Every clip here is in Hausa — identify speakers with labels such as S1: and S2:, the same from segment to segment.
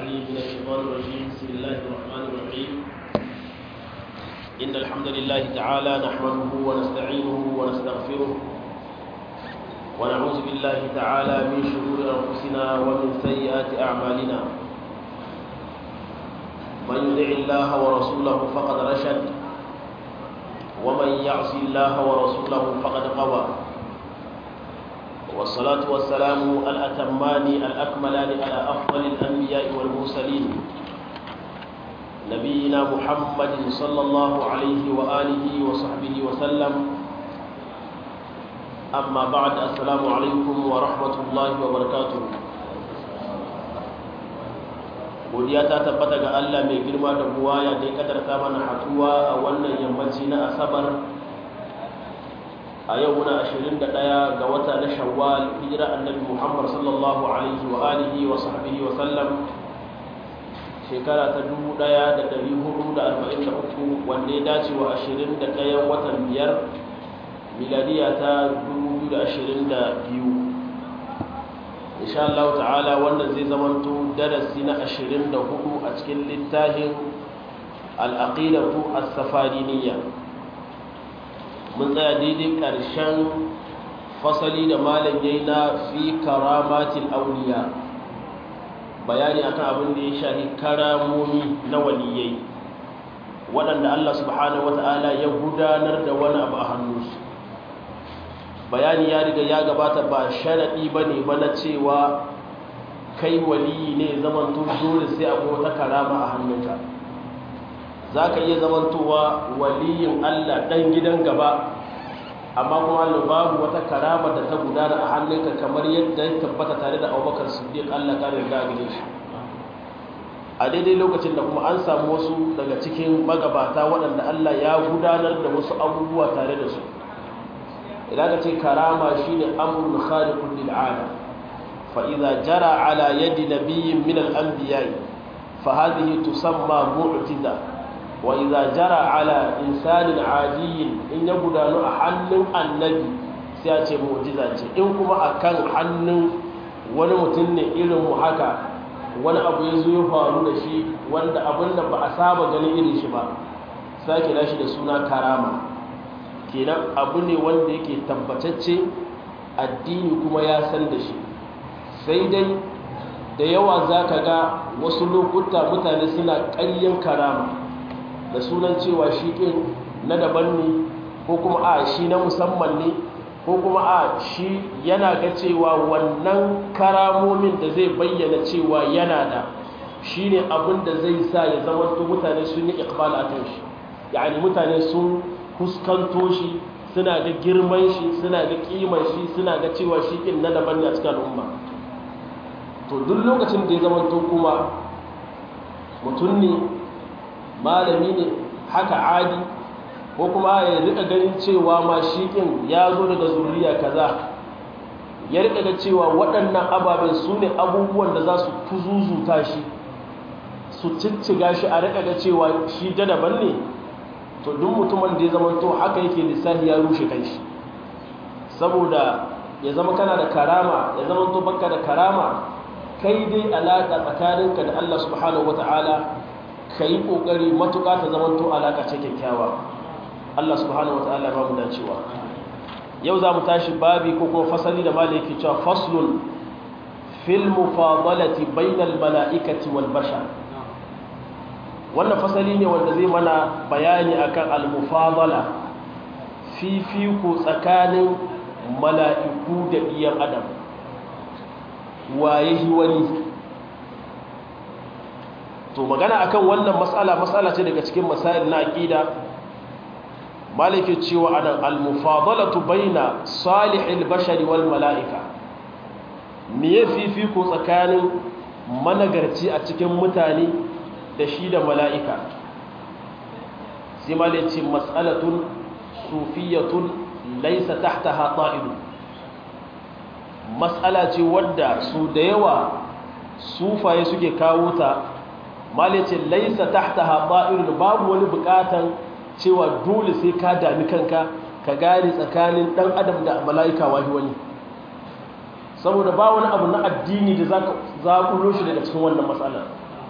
S1: العليم من الشيطان الرجيم بسم الله الرحمن الرحيم إن الحمد لله تعالى نحمده ونستعينه ونستغفره ونعوذ بالله تعالى من شرور أنفسنا ومن سيئات أعمالنا من يطع الله ورسوله فقد رشد ومن يعص الله ورسوله فقد غوى والصلاة والسلام الأتمان الأكملان على أفضل الأنبياء والمرسلين نبينا محمد صلى الله عليه وآله وصحبه وسلم أما بعد السلام عليكم ورحمة الله وبركاته godiya ta tabbata ga Allah mai girma da buwaya da ya kadarta mana haduwa a wannan yammaci na asabar a yau muna 21 ga wata na shawwal hijira annabi Muhammad sallallahu alaihi wa alihi wa sahbihi wa sallam shekara ta 1443 wanda ya dace wa 21 watan biyar miladiya ta 2022 insha Allah ta'ala wannan zai zamanto darasi na 24 a cikin littafin al-aqidatu as-safariniyya mun tsaya daidai ƙarshen fasali da malam yayi na fi karamatil awliya bayani akan abin da ya shahi karamomi na waliyai waɗanda Allah subhanahu wata'ala ya gudanar da wani abu a hannunsu bayani ya riga ya gabata ba sharaɗi ba ne ba na cewa kai waliyi ne zamanto dole sai akwai wata karama a hannunka za ka iya zamantowa waliyin Allah ɗan gidan gaba amma kuma babu wata karama da ta gudana a hannunka kamar yadda ya tabbata tare da abubakar siddiq Allah ka riga gare shi a daidai lokacin da kuma an samu wasu daga cikin magabata waɗanda Allah ya gudanar da wasu abubuwa tare da su idan ka ce karama shine amrun khaliqun lil ala fa idza jara ala yadi nabiyyin min al anbiya fa hadhihi tusamma mu'jiza wa idza jara ala insanin adiyyin in ya gudanu a hannun annabi sai a ce mu'jiza ce in kuma akan hannun wani mutum ne irin mu haka wani abu ya zo ya faru da shi wanda abin da ba a saba ganin irin shi ba sai kira shi da suna karama kenan abu ne wanda yake tabbatacce addini kuma ya san da shi sai dai da yawa za ka ga wasu lokuta mutane suna ƙaryen karama da sunan cewa shi ɗin na daban ne ko kuma a shi na musamman ne ko kuma a shi yana ga cewa wannan karamomin da zai bayyana cewa yana da shi ne abin da zai sa ya zama mutane sun yi ikbal a kan shi yani mutane sun fuskanto shi suna ga girman shi suna ga kiman shi suna ga cewa shi ɗin na daban ne a cikin al'umma to duk lokacin da ya zama to kuma mutum ne malami ne haka adi ko kuma ya rika ganin cewa ma shi ɗin ya zo daga zuriya kaza ya rika ga cewa waɗannan ababen su ne abubuwan da za su kuzuzuta shi su cicciga shi a rika ga cewa shi da daban ne to duk mutumin da ya zama to haka yake lissafi ya rushe kanshi saboda ya zama kana da karama ya zama to baka da karama kai dai alaka tsakaninka da Allah subhanahu wataala kai kokari matuƙa ta zama to alaka ce kyakkyawa Allah subhanahu wataala ba mu dacewa yau za mu tashi babi ko kuma fasali da malai yake cewa faslun fil mufadalati bainal mala'ikati wal bashar wannan fasali ne wanda zai mana bayani akan al-mufadala fifiko tsakanin mala'iku da iyan adam waye shi wani to magana akan wannan matsala matsala ce daga cikin masail na aqida malike cewa anan al-mufadalatu baina salihil bashari wal mala'ika me fifiko tsakanin managarci a cikin mutane da shi da mala'ika sai ma ce matsalatun sufiyatun laisa tahta haɗa'idu matsala ce wadda su da yawa sufaye suke kawo ta ma ce laisa tahta haɗa'idu babu wani buƙatan cewa dole sai ka dami kanka ka gane tsakanin ɗan adam da mala'ika wahi wani saboda ba wani abu na addini da za ka zaƙulo shi daga cikin wannan matsalar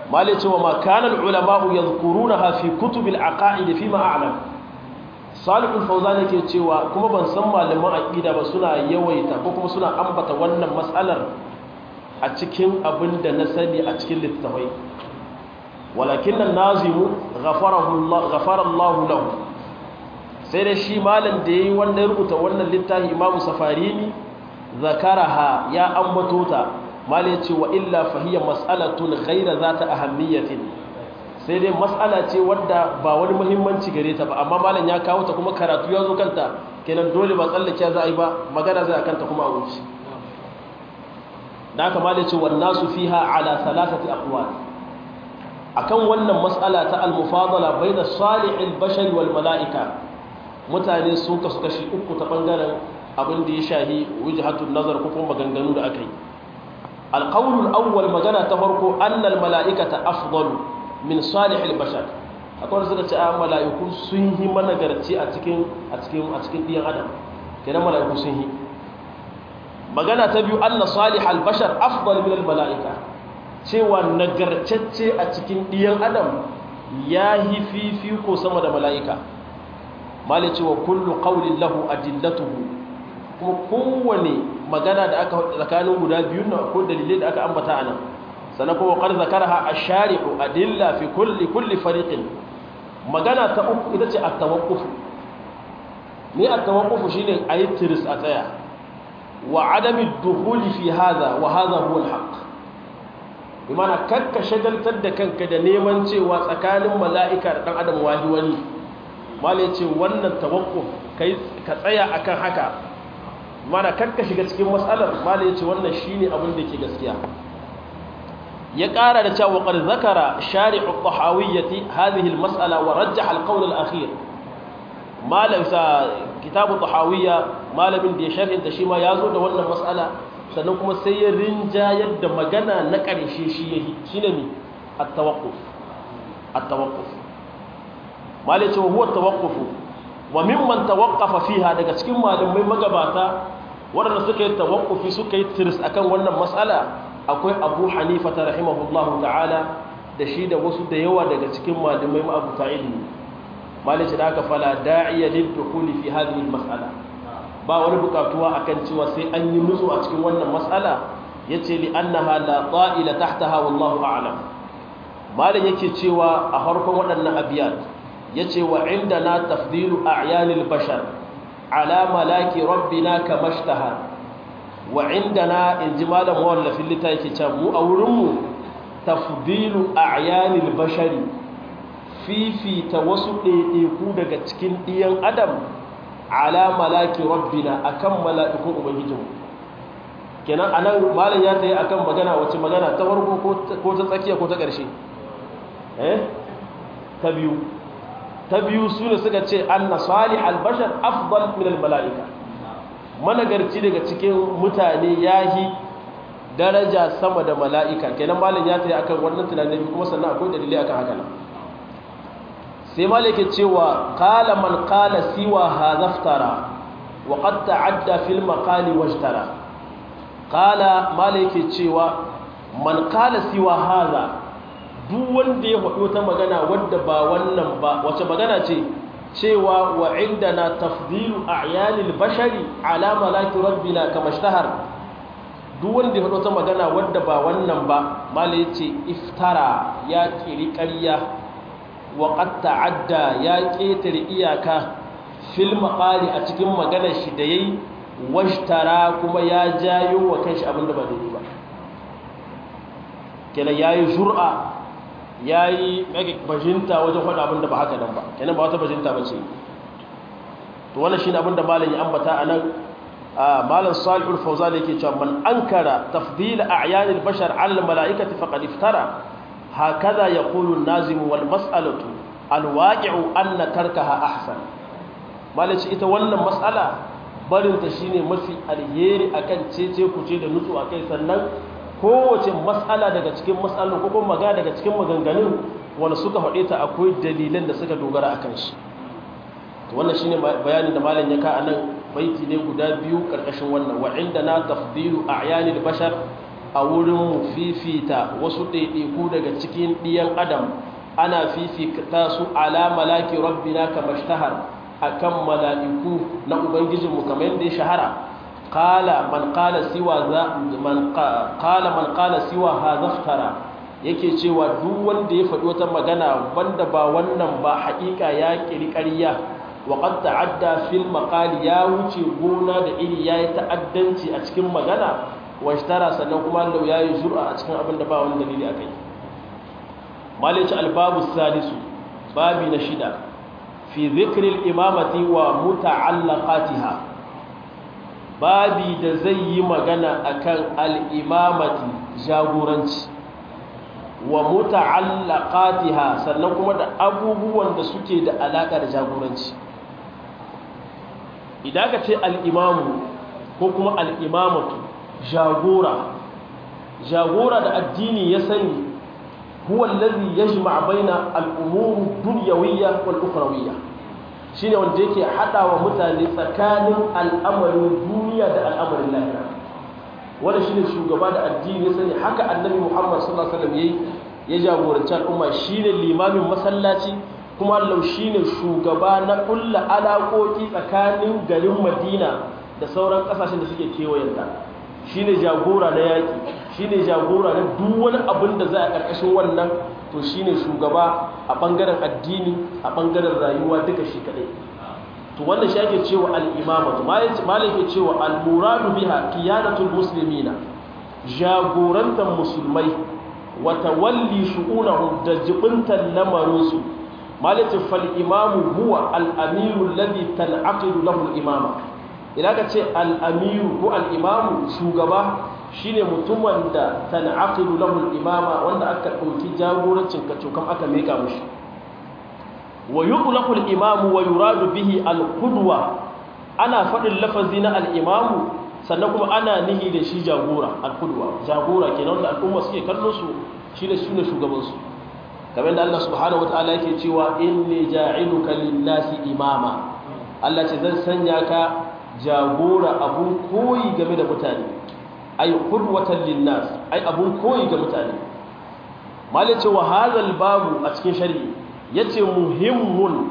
S1: mali cewa ma kana ulama'u yadhkurunaha fi kutubil aqaid fi ma a'lam salihul fawzan yake cewa kuma ban san malaman aqida ba suna yawaita ko kuma suna ambata wannan mas'alar a cikin abin da na sani a cikin littafai walakin an-nazimu ghafarahu Allah ghafara Allah lahu sai da shi malam da yayi wanda ya rubuta wannan littafi Imam Safarini zakaraha ya ambato ta mal yace wa illa fa hiya mas'alatun ghayra zata ahammiyatin sai dai mas'ala ce wadda ba wani muhimmanci gare ta ba amma malam ya kawo ta kuma karatu ya zo kanta kenan dole ba tsallake za a yi ba magana zai kanta kuma a wuce da haka mal yace wan nasu fiha ala thalathati aqwal akan wannan mas'ala ta al-mufadala bayna salihil bashari wal mala'ika mutane sun kasu kashi uku ta bangaren abin da ya shahi wujhatun nazar ko kuma maganganu da aka yi alqawlul awwal magana ta farko annal mala'ikata afdalu min salihil bashar akwai suka ce a mala'iku sun yi managarci a cikin a cikin a cikin diyan adam kenan mala'iku sun yi magana ta biyu anna salihal bashar afdal min al mala'ika cewa nagarcacce a cikin diyan adam ya yi fifiko sama da mala'ika mali cewa kullu qawlin lahu adillatuhu kuma kowane magana da aka tsakanin guda biyun nan ko dalilai da aka ambata anan sannan kuma qad zakaraha ash-shari'u adilla fi kulli kulli fariqin magana ta uku ita ce at-tawaqquf ne at-tawaqquf shine ayi tiris a tsaya wa adami ad-dukhul fi hadha wa hadha huwa al-haqq bimana kakka shagaltar da kanka da neman cewa tsakanin mala'ika da dan adam wahi wani mala ce wannan tawakkuf kai ka tsaya akan haka mana karka shiga cikin matsalar mala ce wannan shine abin da ke gaskiya ya ƙara da cewa qad zakara shari'u tahawiyyati hadhihi al-mas'ala wa rajjaha al-qawl al-akhir malam sa kitabu tahawiyya malamin da ya sharhinta shi ma yazo da wannan mas'ala sannan kuma sai ya rinjayar da magana na ƙarshe shi yayi shine ne at-tawaqquf at-tawaqquf malai cewa huwa tawaqqufu wa mimman tawaqqafa fiha daga cikin malamai magabata waɗanda suka yi tawaqqufi suka yi tirs akan wannan mas'ala akwai Abu Hanifa ta rahimahullahu ta'ala da shi da wasu da yawa daga cikin malamai ma'abuta ilmi malai ce da aka fala da'iya lil dukhuli fi hadhihi mas'ala ba wani bukatuwa akan cewa sai an yi nutsu a cikin wannan mas'ala yace li annaha la ta'ila tahtaha wallahu a'lam malai yake cewa a harkon waɗannan abiyat yace wa indana tafdilu a'yanil bashar ala malaki rabbina kamashtahar wa indana inji malam wallafin lita yake cewa mu a wurin mu tafdilu a'yanil bashari fifita wasu ɗaiɗaiku daga cikin ɗiyan adam ala malaki rabbina akan mala'ikun ubangijinmu kenan anan malam ya tayi akan magana wace magana ta farko ko ta tsakiya ko ta ƙarshe eh ta biyu ta biyu su ne suka ce anna salih albashar afdal min almala'ika managarci daga cikin mutane yahi daraja sama da mala'ika kenan malam ya tayi akan wannan tunanin kuma sannan akwai dalilai akan haka nan sai malam yake cewa qala man qala siwa hadhaftara wa qad ta'adda fil maqali wajtara qala malam yake cewa man qala siwa hadha duk wanda ya faɗo ta magana wadda ba wannan ba wace magana ce cewa wa inda na tafdilu a'yanil bashari ala malaki rabbina kama shtahar duk wanda ya faɗo ta magana wadda ba wannan ba mala yace iftara ya kiri ƙarya wa qad ta'adda ya ƙetare iyaka fil maqali a cikin maganar shi da yayi washtara kuma ya jayo wa kanshi abinda ba daidai ba kenan yayi jur'a ya yi bajinta wajen faɗa abin da ba haka nan ba kenan ba wata bajinta ba ce to wannan shi ne abin da malam ya ambata a nan malam salihul fauza da yake cewa man ankara tafdil a'yanil bashar ala mala'ikati faqad iftara hakaza yaqulu an-nazim wal mas'alatu al-waqi'u anna tarkaha ahsan malam ce ita wannan mas'ala barin ta shine mafi alheri akan cece kuce da nutsu akai sannan kowace matsala daga cikin matsalolin ko kuma magana daga cikin maganganun wanda suka faɗe ta akwai dalilan da suka dogara akan shi to wannan shine bayanin da malam ya ka anan baiti ne guda biyu karkashin wannan wa indana tafdilu a'yanil bashar a wurin fifita wasu ɗaiɗaiku daga cikin ɗiyan adam ana fifita su ala malaki rabbina kama shtahar akan mala'iku na ubangijinmu kamar yadda ya shahara qala man qala siwa za man qala man qala siwa hadha yake cewa duk wanda ya faɗi wata magana wanda ba wannan ba haƙiƙa ya ƙiri ƙarya wa qad ta'adda fil maqali ya wuce gona da iri yayi ta'addanci a cikin magana wa ishtara sannan kuma Allah yayi zur'a a cikin abin da ba wani dalili akai malici albabu sadisu babi na shida fi dhikri al-imamati wa muta'allaqatiha babi da zai yi magana akan al-imamati jagoranci wa muta'allaqatiha sannan kuma da abubuwan da suke da alaka da jagoranci idan ka ce al-imamu ko kuma al-imamatu jagora jagora da addini ya sani huwa allazi yajma' baina al-umur dunyawiyya wal ukhrawiyya shine wanda yake hadawa mutane tsakanin al'amarin duniya da al'amarin lahira wanda shine shugaba da addini ya sani haka annabi Muhammad sallallahu alaihi wasallam yayi ya jagoranci al'umma shine limamin masallaci kuma Allah shine shugaba na kullu alaƙoƙi tsakanin garin Madina da sauran ƙasashen da suke kewayen ta shine jagora na yaki shine jagora na duk wani abin da za a ƙarƙashin wannan to shine shugaba a ɓangaren addini a ɓangaren rayuwa duka shi kaɗai to wannan shi ake cewa al'imamatu malai ke cewa al-muradu biha qiyadatul muslimina jagorantar musulmai wata walli shu'unahum da jibintar lamarinsu malai ce fal imamu huwa al-amiru alladhi tan'aqidu lahu al-imama idan ka ce al-amiru ko al-imamu shugaba shine mutumin da tan'aqidu lahu al-imama wanda aka dauki jagorancin kacokan aka meka mushi wa yuqlaqu al-imamu wa yuradu bihi al-qudwa ana fadin lafazi na al-imamu sannan kuma ana nihi da shi jagora al-qudwa jagora kenan da al'umma suke kallon su shi da shine shugaban su kamar da Allah subhanahu wataala yake cewa inni ja'iluka lin-nasi imama Allah ce zan sanya ka jagora abun koyi game da mutane ay qudwatan lin-nas ay abun koyi ga mutane malice wa hadha babu a cikin shari'i yace muhimmun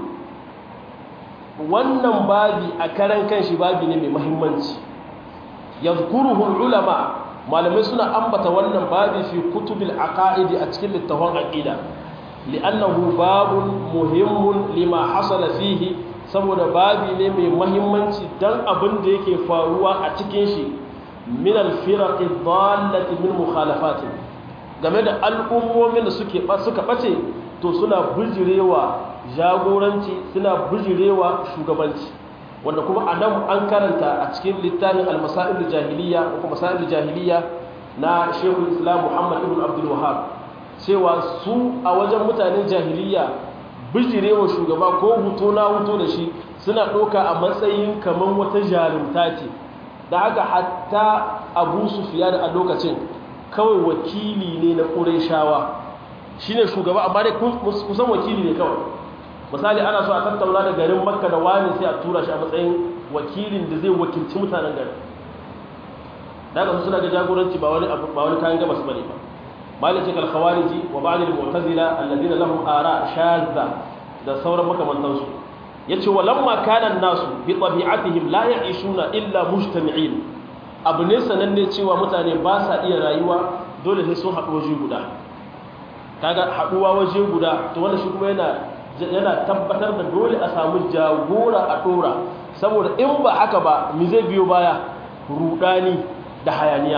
S1: wannan babi a karan kanshi babi ne mai muhimmanci yadhkuruhu ulama malamai suna ambata wannan babi fi kutubil aqaidi a cikin littafin aqida li'annahu babun muhimmun lima hasala fihi saboda babi ne mai muhimmanci dan abin da yake faruwa a cikin shi min al-firaqi dhallati min mukhalafatin game da al'ummomin da suke suka bace to suna bijirewa jagoranci suna bijirewa shugabanci wanda kuma a nan an karanta a cikin littafin al-masail jahiliya ko masail jahiliya na Sheikh Islam Muhammad ibn Abdul Wahhab cewa su a wajen mutanen jahiliya bijirewa shugaba ko huto na huto da shi suna ɗauka a matsayin kamar wata jarumta ce da haka hatta Abu Sufyan a lokacin kawai wakili ne na Qurayshawa shine shugaba amma dai kusan wakili ne kawai misali ana so a tattauna da garin makka da wani sai a tura shi a matsayin wakilin da zai wakilci mutanen garin daga su suna ga jagoranci ba wani ba wani kayan gabas bane ba malaka kal khawariji wa ba'd al mu'tazila alladhina lahum ara shadda da sauran makamantan su yace walamma kana nasu bi tabi'atihim la ya'ishuna illa mujtami'in abu ne sananne cewa mutane ba sa iya rayuwa dole sai sun haɗu waje guda kaga haɗuwa waje guda to wannan shi kuma yana yana tabbatar da dole a samu jagora a ɗora saboda in ba haka ba mi zai biyo baya rudani da hayaniya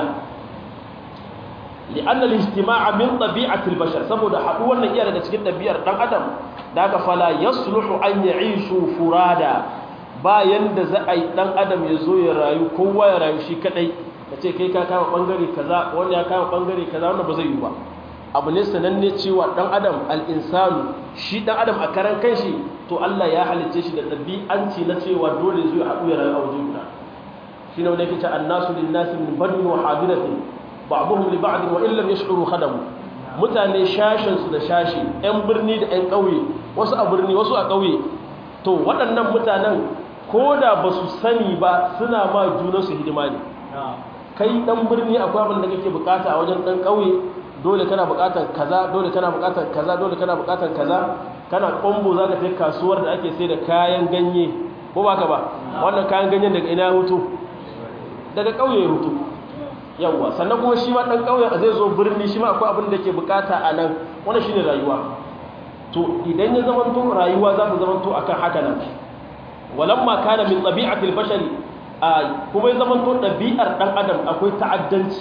S1: li'annal ijtima'a min tabi'atil bashar saboda haɗuwar nan iya daga cikin ɗabi'ar ɗan adam da aka fala yasluhu an ya'ishu furada bayan da za a yi ɗan adam ya zo ya rayu kowa ya rayu shi kaɗai ka ce kai ka kama ɓangare kaza wani ya kama ɓangare kaza wanda ba zai yi ba abu ne sananne cewa ɗan adam al'insanu shi ɗan adam a karan kanshi to Allah ya halicce shi da ɗabi'anci na cewa dole zuwa haɗu ya rayu a waje guda shi ne wanda yake ce annasu lin nasi min badin wa hadiratin ba'dhum li ba'd wa illam yash'uru khadamu mutane shashin su da shashi ƴan birni da ƴan ƙauye wasu a birni wasu a ƙauye to waɗannan mutanen ko da ba su sani ba suna ma junansu hidima ne kai dan birni akwai abin da kake bukata a wajen dan kauye dole kana bukatar kaza dole kana bukatar kaza dole kana bukatar kaza kana kombo zaka tafi kasuwar da ake sai da kayan ganye ko baka ba wannan kayan ganyen daga ina hutu daga kauye ya hutu yawa sannan kuma shi ma dan kauye zai zo birni shi ma akwai abin da yake bukata a nan wannan shine rayuwa to idan ya zama to rayuwa za ta zama to akan haka nan walamma kana min tabi'atil bashari kuma ya zama to ɗabi'ar ɗan adam akwai ta'addanci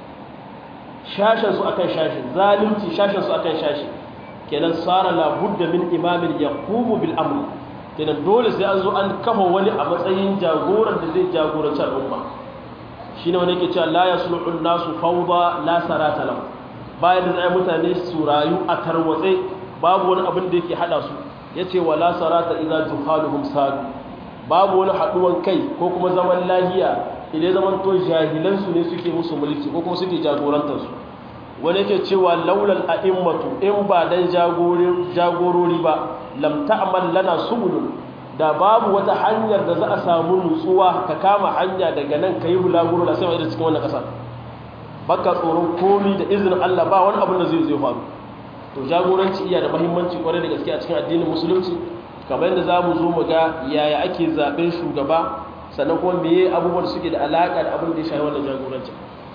S1: shashensu akan shashi zalunci shashensu akan shashi kenan tsara labudda min imamin ya kumu bil amri kenan dole sai an zo an kafa wani a matsayin jagoran da zai jagoranci al'umma shi ne wani ke cewa la ya sulhun nasu fauda la sarata lahu bayan da zai mutane su rayu a tarwatse babu wani abin da yake hada su ya ce wa la sarata idza juhaluhum sadu babu wani haɗuwan kai ko kuma zaman lahiya idan zaman to jahilansu ne suke musu mulki ko kuma suke jagorantarsu wani yake cewa laulal a'immatu in ba dan jagorori ba lam ta'mal lana subulun da babu wata hanyar da za a samu nutsuwa ka kama hanya daga nan kai bulaguro da sai wa cikin wannan kasar baka tsoron komi da izinin Allah ba wani abin da zai zai faru to jagoranci iya da muhimmanci kwarai da gaske a cikin addinin musulunci kamar yadda za mu zo mu ga yaya ake zaɓen shugaba sannan kuma meye abubuwan suke da alaƙa da abin da ya shafi wannan jagorancin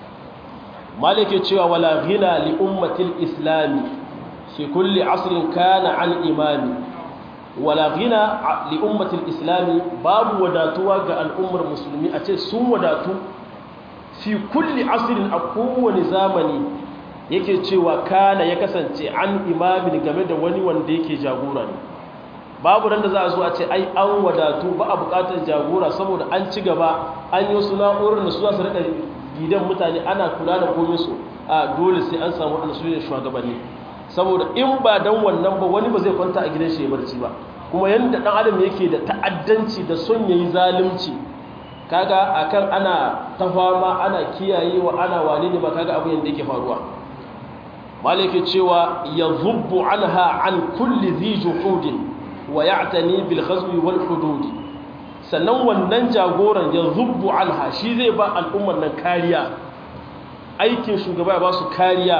S1: malike cewa wala ghina li ummatil islami fi kulli asrin kana an imami wala ghina li ummatil islami babu wadatuwa ga al'ummar musulmi a ce sun wadatu fi kulli asrin a kowane zamani yake cewa kana ya kasance an imamin game da wani wanda yake jagora ne babu ran da za a zo a ce ai an wadatu ba a bukatar jagora saboda an ci gaba an yi wasu na'urar da su za su rika gidan mutane ana kula da komai su a dole sai an samu an suyin shugabanni saboda in ba dan wannan ba wani ba zai kwanta a gidan shi ya barci ba kuma yanda dan adam yake da ta'addanci da son yayi zalunci kaga akan ana ta fama ana kiyayewa ana wane ne ba kaga abu yanda yake faruwa malike cewa yazubbu anha an kulli dhi juhudin wa ya'tani bil ghazwi wal hudud sannan wannan jagoran ya zubbu anha shi zai ba al'ummar nan kariya aikin shugaba ya ba su kariya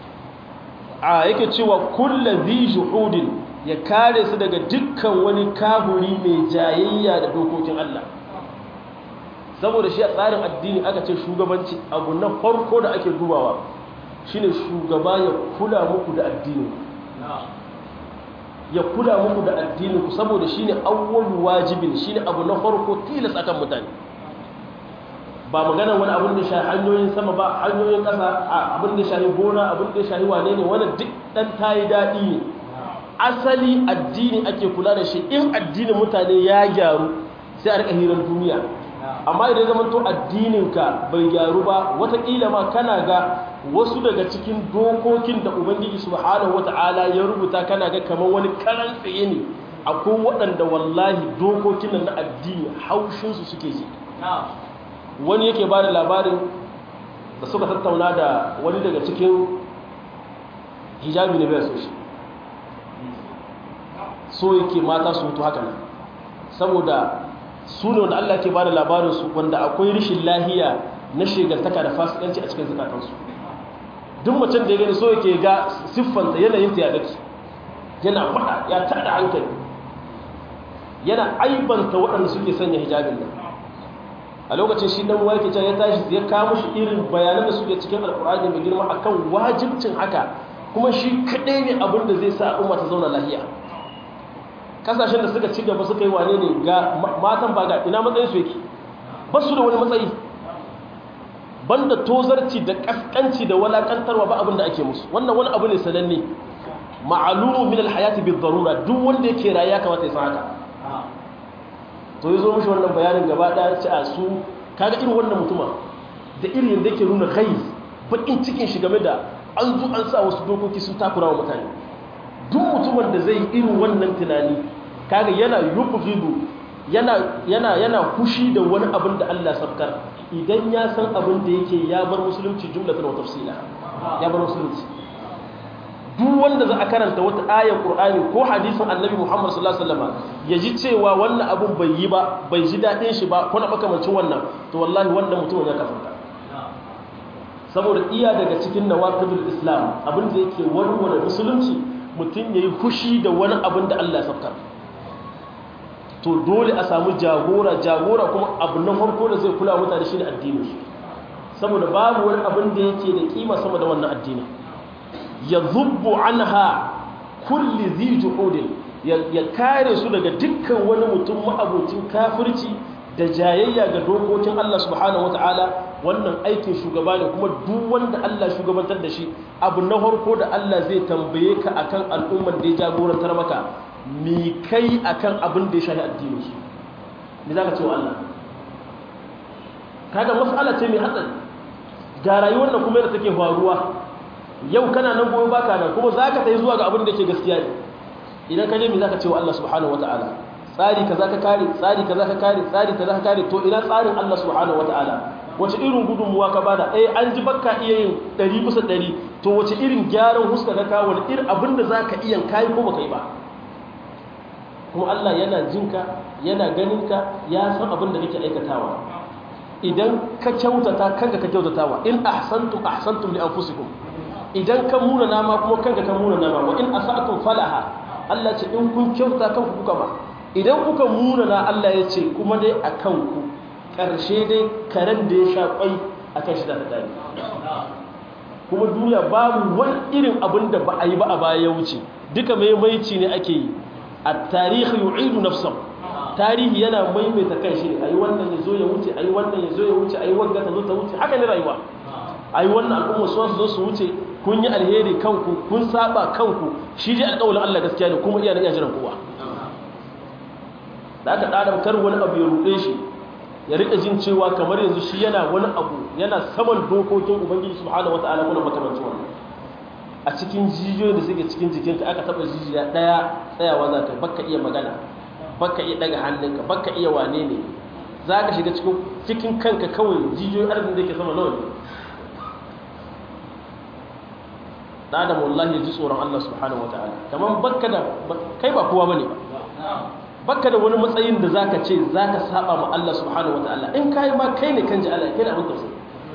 S1: a yake cewa kullu dhi juhudin ya kare su daga dukkan wani kahuri mai jayayya da dokokin Allah saboda shi a tsarin addini aka ce shugabanci abu na farko da ake dubawa shine shugaba ya kula muku da addini ya kula muku da addininku saboda shine awwalu wajibin shine abu na farko tilas akan mutane ba magana wani abin da shahi hanyoyin sama ba hanyoyin ƙasa abin da shahi gona abin da shahi wane ne wani duk dan tayi daɗi ne asali addini ake kula da shi in addinin mutane ya gyaru sai a rika hirar duniya amma idan zaman to addininka bai gyaru ba watakila ma kana ga wasu daga cikin dokokin da ubangiji subhanahu wata'ala ya rubuta kana ga kamar wani karan tsaye ne akwai waɗanda wallahi dokokin nan na addini haushinsu suke ji wani yake ba da labarin da suka tattauna da wani daga cikin hijabi ne bai so shi so yake mata su mutu haka nan saboda su ne wanda Allah ke ba da labarinsu wanda akwai rishin lahiya na shegartaka da fasikanci a cikin zukatansu duk macen da ya gani so yake ga siffanta yanayin ta ya dake yana faɗa ya tada hankali yana aibanta waɗanda suke sanya hijabin nan a lokacin shi dan wake can ya tashi ya kawo shi irin bayanan da suke cikin alkur'ani mai girma akan wajibcin haka kuma shi kaɗai ne abin da zai sa al'umma ta zauna lahiya kasashen da suka ci gaba suka yi wane ne ga matan ba ga ina matsayin su yake ba su da wani matsayi banda tozarci da kaskanci da walakantarwa ba abin da ake musu wannan wani abu ne sananne ma'alumu min alhayati bi darura duk wanda yake rayuwa kamata ya san haka to yazo mishi wannan bayanin gaba daya ce a su kaga irin wannan mutuma da irin yanda yake nuna kai bakin cikin shi game da an zo an sa wasu dokoki sun takura wa mutane duk mutumin da zai irin wannan tunani kaga yana yubghidu yana yana yana kushi da wani abin da Allah sabkar idan ya san abin da yake ya bar musulunci jumlatan wa tafsila ya bar musulunci duk wanda za a karanta wata ayar Qur'ani ko hadisin Annabi Muhammad sallallahu alaihi wasallam ya ji cewa wannan abin bai yi ba bai ji dadin shi ba ko na makamancin wannan to wallahi wannan mutumin ya kafarta saboda iya daga cikin nawaqidul islam abin da yake warware musulunci mutum yayi fushi da wani abin da Allah ya sabkar to dole a samu jagora jagora kuma abu na farko da zai kula mutane shine addinin su saboda babu wani abin da yake da kima sama da wannan addini ya zubbu anha kulli zi juhudin ya kare su daga dukkan wani mutum ma'abocin kafirci da jayayya ga dokokin Allah subhanahu wataala wannan aikin shugaba ne kuma duk wanda Allah shugabantar da shi abu na farko da Allah zai tambaye ka akan al'umman da ya jagorantar maka mi kai akan abin da ya shafi addinin su me zaka ce wa Allah kaga mas'ala ce mai hatsari ga rayuwar da kuma yadda take faruwa yau kana nan gobe baka nan kuma zaka tayi zuwa ga abin da yake gaskiya ne idan ka je me zaka ce wa Allah subhanahu wataala tsari kaza ka kare tsari kaza ka kare tsari kaza ka kare to ina tsarin Allah subhanahu wataala wace irin gudunmuwa ka bada eh an ji bakka iya yin 100 bisa 100 to wace irin gyaran huska ka kawo wani irin abin da zaka iya kai ko baka yi ba kuma Allah yana jinka yana ganinka ya san abin da kake aikatawa idan ka kyautata kanka ka kyautatawa in ahsantum ahsantum li anfusikum idan ka muna nama kuma kanka ka muna nama wa in asa'tum falaha Allah ce in kun kyauta kanku kuka ba idan kuka muna na Allah ya ce kuma dai a kanku karshe dai karen da ya sha kwai akan shi da dadi kuma duniya babu wani irin abin da ba a yi ba a baya ya wuce duka maimaici ne ake yi a tarihi yu'idu nafsahu tarihi yana maimaita kan shi ayi wannan ya zo ya wuce ayi wannan ya zo ya wuce ayi wanga ta zo ta wuce haka ne rayuwa ayi wannan al'umma su zo su wuce kun yi alheri kanku kun saba kanku shi dai alƙawarin Allah gaskiya ne kuma iya da iya jiran kowa da aka ɗaɗam kar wani abu ya ruɗe shi ya riƙa jin cewa kamar yanzu shi yana wani abu yana saman dokokin ubangiji subhanahu wataala kuna makamancin wannan a cikin jijiyoyin da suke cikin jikinka aka taɓa jijiya ɗaya tsayawa za ka baka iya magana baka iya daga hannunka baka iya wane ne za ka shiga cikin kanka kawai jijiyoyin arzikin da ke sama nawa ne da adam wallahi ya ji tsoron Allah subhanahu wataala kamar baka da kai ba kowa bane baka da wani matsayin da zaka ce zaka saba ma Allah subhanahu wataala in kai ma kai ne kan ji Allah kai da abin tausayi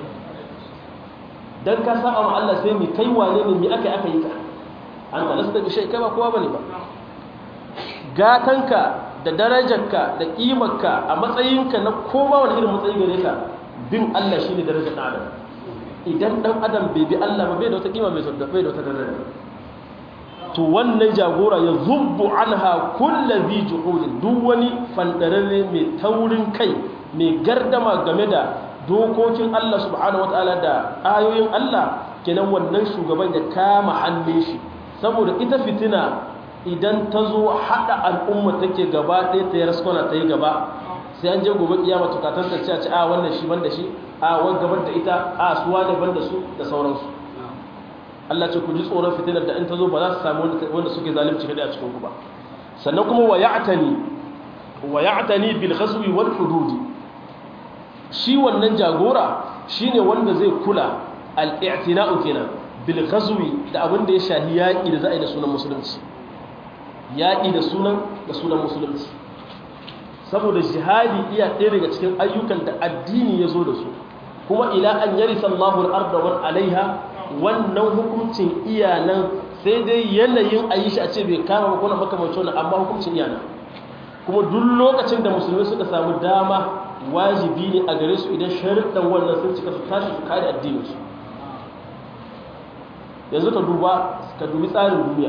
S1: dan ka saba ma Allah sai mi kai wane ne mi aka aka yi ka an ka lasta bi shay kai ba kowa bane ba gatanka da darajarka da ƙimarka a matsayinka na koma wani irin matsayi gare ka bin Allah shine darajar ɗan adam idan ɗan adam bai bi Allah ba bai da wata ƙima mai sauda bai da wata daraja to wannan jagora ya zubbu anha kullu bi juhudin duk wani fandararre mai taurin kai mai gardama game da dokokin Allah subhanahu wataala da ayoyin Allah kenan wannan shugaban ya kama hannun shi saboda ita fitina idan ta zo haɗa al'umma take gaba ɗaya ta yi raskwana ta yi gaba sai an je gobe kiyama tukatan ta ce a ce a wannan shi ban da shi a wani gabar da ita a suwa ne ban da su da sauransu Allah ce ku ji tsoron fitinar da in ta zo ba za su samu wanda suke zalimci kaɗai a cikin ku ba sannan kuma wa ya'tani wa ya'tani bil ghazwi wal hudud shi wannan jagora shine wanda zai kula al-i'tina'u kenan bil ghazwi da abin da ya shahi yaƙi da za a yi da sunan musulunci yaƙi da sunan da sunan musulunci saboda jihadi iya ɗaya daga cikin ayyukan da addini ya zo da su kuma ila an yari sallahu al'arda wani alaiha wannan hukuncin iyanan sai dai yanayin a yi shi a ce bai kama ba kuna makamancin wani amma hukuncin iyanan kuma duk lokacin da musulmi suka samu dama wajibi ne a gare su idan sharuɗan wannan sun cika su tashi su kare addininsu yanzu ka duba ka dubi tsarin duniya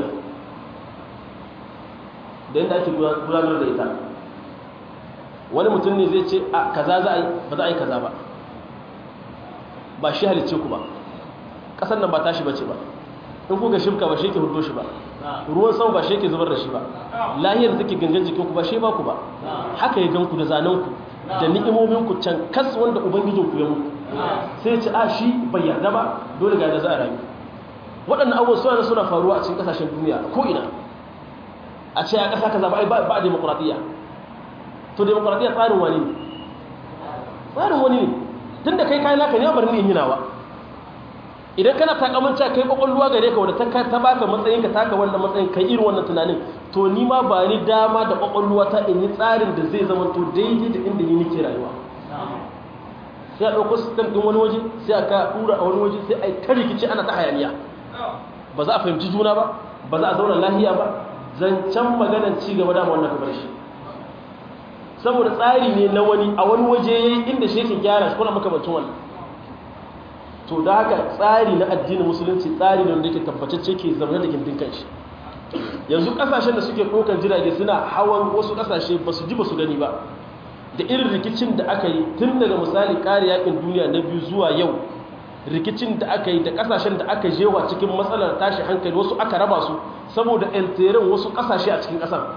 S1: da yadda ake gudanar da ita wani mutum ne zai ce a kaza za a yi ba za a yi kaza ba ba shi halicce ku ba ƙasar nan ba tashi bace ba in kuka shimka ba shi ke hudo shi ba ruwan sama ba shi ke zubar da shi ba lahiyar da take gangan jikin ku ba shi ba ku ba haka ya ganku da zanen ku da ni'imomin ku can kas wanda ubangijin ku ya muku sai ce a shi bai yarda ba dole ga da za a rayu waɗannan abubuwan suna suna faruwa a cikin ƙasashen duniya ko ina a ce a ƙasa kaza ba ba a demokuraɗiyya to demokuraɗiyya tsarin wani ne tsarin wani ne tun da kai kayan naka ne bari ne yinawa idan kana takamanta kai kwakwalwa gare ka wadda ta baka matsayin ka taka wannan matsayin kai irin wannan tunanin to ni ma ba ni dama da kwakwalwa ta in yi tsarin da zai zama to daidai da inda ni nake rayuwa sai a ɗauko system ɗin wani waje sai a ka ɗura a wani waje sai a yi ta rikici ana ta hayaniya ba za a fahimci juna ba ba za a zauna lahiya ba zancen maganar ci gaba da wannan kamar shi saboda tsari ne na wani a wani waje ya yi inda shi yake gyara shi kuna makamancin wannan to da haka tsari na addinin musulunci tsari ne wanda yake tabbatacce ke zaune da gindin kanshi yanzu kasashen da suke ɗaukar jirage suna hawan wasu kasashe ba su ji ba su gani ba da irin rikicin da aka yi tun daga misali kare yakin duniya na biyu zuwa yau rikicin da aka yi da kasashen da aka jewa cikin matsalar tashi hankali wasu aka raba su saboda enterin wasu kasashe a cikin kasar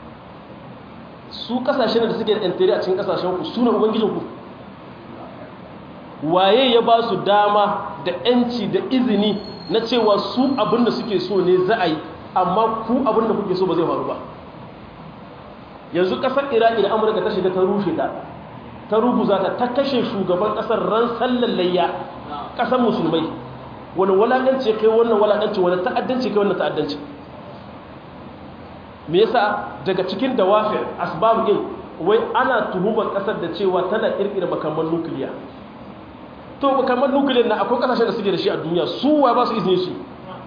S1: su kasashen da suke da enteri a cikin kasashen ku su ne ubangijin ku waye ya ba su dama da yanci da izini na cewa su abin da suke so ne za a yi amma ku abin da kuke so ba zai faru ba yanzu kasar iraki da amurka ta shiga ta rushe ta ta ruguza ta ta kashe shugaban kasar ran sallan layya kasar musulmai wani walakanci kai wannan walakanci wani ta'addanci kai wannan ta'addanci me yasa daga cikin dawafir asbab din wai ana tuhumar kasar da cewa tana kirkira makaman nukiliya to makaman nukiliyar na akwai kasashen da suke da shi a duniya su wa ba su izini su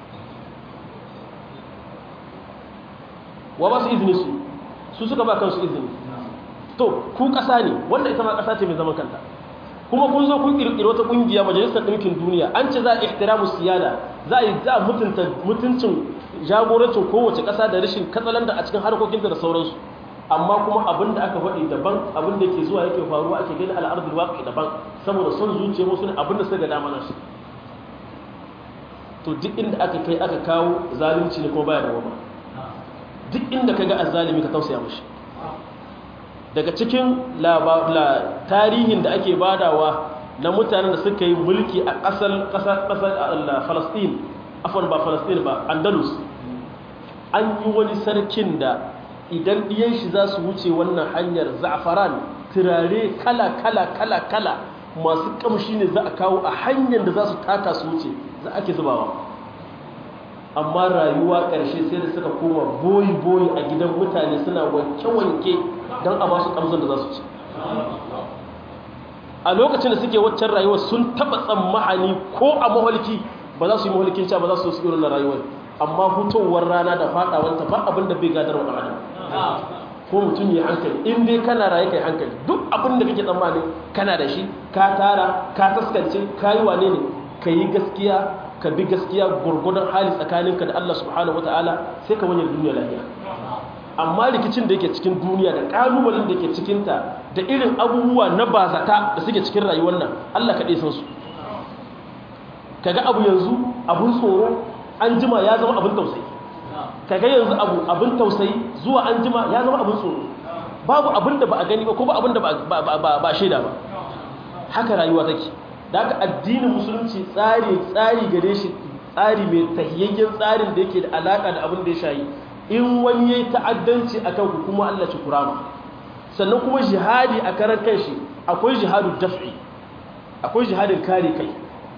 S1: wa ba su izini su su suka ba kansu izini to ku ƙasa ne wanda ita ma ƙasa ce mai zaman kanta kuma kun zo kun ƙirƙiri wata ƙungiya majalisar ɗinkin duniya an ce za a ihtiramu siyada za a yi za a mutunta mutuncin jagorancin kowace ƙasa da rashin katsalanda a cikin harkokinta da sauransu amma kuma abin da aka faɗi daban abin da ke zuwa yake faruwa ake gani al'adul waƙi daban saboda son zuciya musu ne abin da suka ga dama nasu to duk inda aka kai aka kawo zalunci ne kuma baya da wama duk inda ka ga azzalimi ka tausaya mashi daga cikin tarihin da ake badawa na mutanen da suka yi mulki a ƙasar ƙasar falastin afon ba falastin ba andalus an yi wani sarkin da idan ɗiyan shi za su wuce wannan hanyar za'afaran turare kala kala kala kala masu ƙamshi ne za a kawo a hanyar da za su taka su wuce za ake zubawa amma rayuwa ƙarshe sai da suka koma boyi-boyi a gidan mutane suna wanke-wanke don a ba su ƙamzon da za su ci a lokacin da suke waccan rayuwa sun taɓa tsammahani ko a maholki ba za su yi maholkin ca ba za su su irin rayuwar amma hutowar rana da faɗawanta ba abin da bai gadar wa adam ko mutum ya hankali in dai kana raye kai hankali duk abin da kake tsammanin kana da shi ka tara ka taskance ka yi wane ne ka yi gaskiya ka bi gaskiya gurgudan hali tsakaninka da Allah subhanahu wataala sai ka wani duniya lafiya amma rikicin da yake cikin duniya da kalubalen da yake cikinta da irin abubuwa na bazata da suke cikin rayuwar nan Allah kaɗai san su kaga abu yanzu abun tsoro an jima ya zama abin tausayi kaga yanzu abu abin tausayi zuwa an jima ya zama abin tsoro babu abin da ba a gani ba ko ba abin da ba shaida ba haka rayuwa take da haka addinin musulunci tsari tsari gare shi tsari mai tahiyayyen tsarin da yake da alaka da abin da ya shayi in wani yayi ta'addanci akan ku kuma Allah ci kurama sannan kuma jihadi a karan kanshi akwai jihadu daf'i akwai jihadin kare kai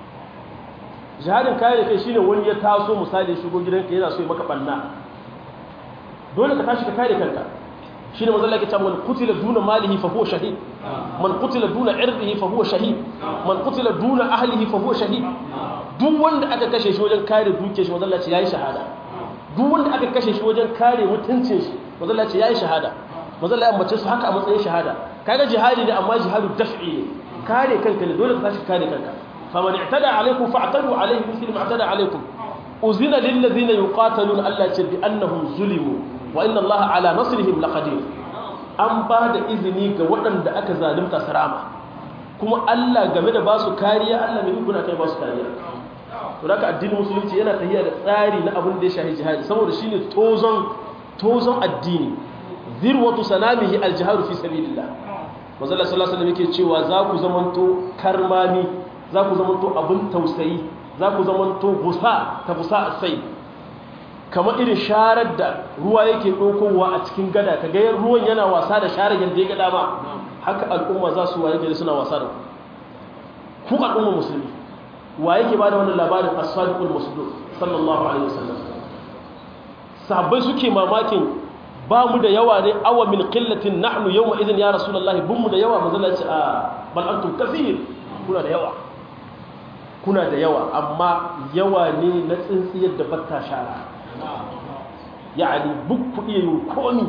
S1: jihadin kare kai shine wani ya taso misali shigo gidanka yana so ya maka banna dole ka tashi ka kare kanka shine manzo Allah ya ce man qutila duna malihi fa huwa shahid man qutila duna irdihi fa huwa shahid man qutila duna ahlihi fa huwa shahid duk wanda aka kashe shi wajen kare dukiyar shi manzo Allah ya ce yayi shahada duk wanda aka kashe shi wajen kare mutuncin shi manzo Allah ya ce yayi shahada manzo Allah ya ambace su haka a matsayin shahada kaga jihadi ne amma jihadu daf'i ne kare kanka ne dole ka tashi kare kanka faman i'tada alaykum fa'tadu alayhi mithlu ma i'tada alaykum uzina lil ladina yuqataluna Allah ya ce bi annahum zulimu wa inna Allah ala nasrihim laqadir an ba da izini ga waɗanda aka zalunta sarama kuma Allah game da ba su kariya Allah mai ikuna kai ba su kariya to haka addinin musulunci yana tafiya da tsari na abin da ya shahi jihadi saboda shine tozon tozon addini zirwatu sanamihi aljihadu fi sabilillah manzo Allah sallallahu alaihi wasallam yake cewa za ku zamanto karmami za ku zamanto abin tausayi za ku zamanto busa ta busa sai kamar irin sharar da ruwa yake ɗaukowa a cikin gada ka gayar ruwan yana wasa da sharar yadda ya gada ma haka al'umma za su waye gari suna wasa da ku ku al'umma musulmi wa yake ba da wannan labarin as-sadiqul masduq sallallahu alaihi wasallam sahabbai suke mamakin ba mu da yawa ne awa min qillatin nahnu yawma idhin ya rasulullahi bin mu da yawa manzo Allah ya ce a bal antum kaseer kuna da yawa kuna da yawa amma yawa ne na tsintsiyar da batta shara ya'ani buk ku iya yin komi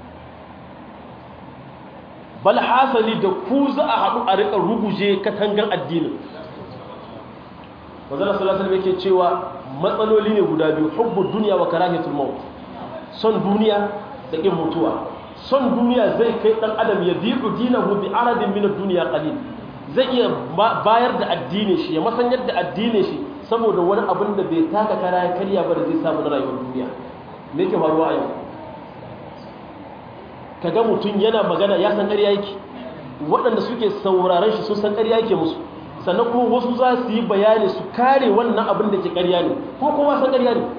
S1: bal hasali da ku za a haɗu a riƙa ruguje katangan addinin wanzana sallallahu alaihi yake cewa matsaloli ne guda biyu hubbu duniya wa karahiyatul maut son duniya da ƙin mutuwa son duniya zai kai ɗan adam ya bi'u dinahu bi aradin min ad-dunya qalil zai iya bayar da addinin shi ya masanyar da addinin shi saboda wani abin da bai taka kara ya karya ba da zai samu na rayuwar duniya me ke faruwa a yau kaga mutum yana magana ya san ƙarya yake waɗanda suke sauraron shi sun san ƙarya yake musu sannan kuma wasu za su yi bayani su kare wannan abin da ke ƙarya ne kuma kowa san ƙarya ne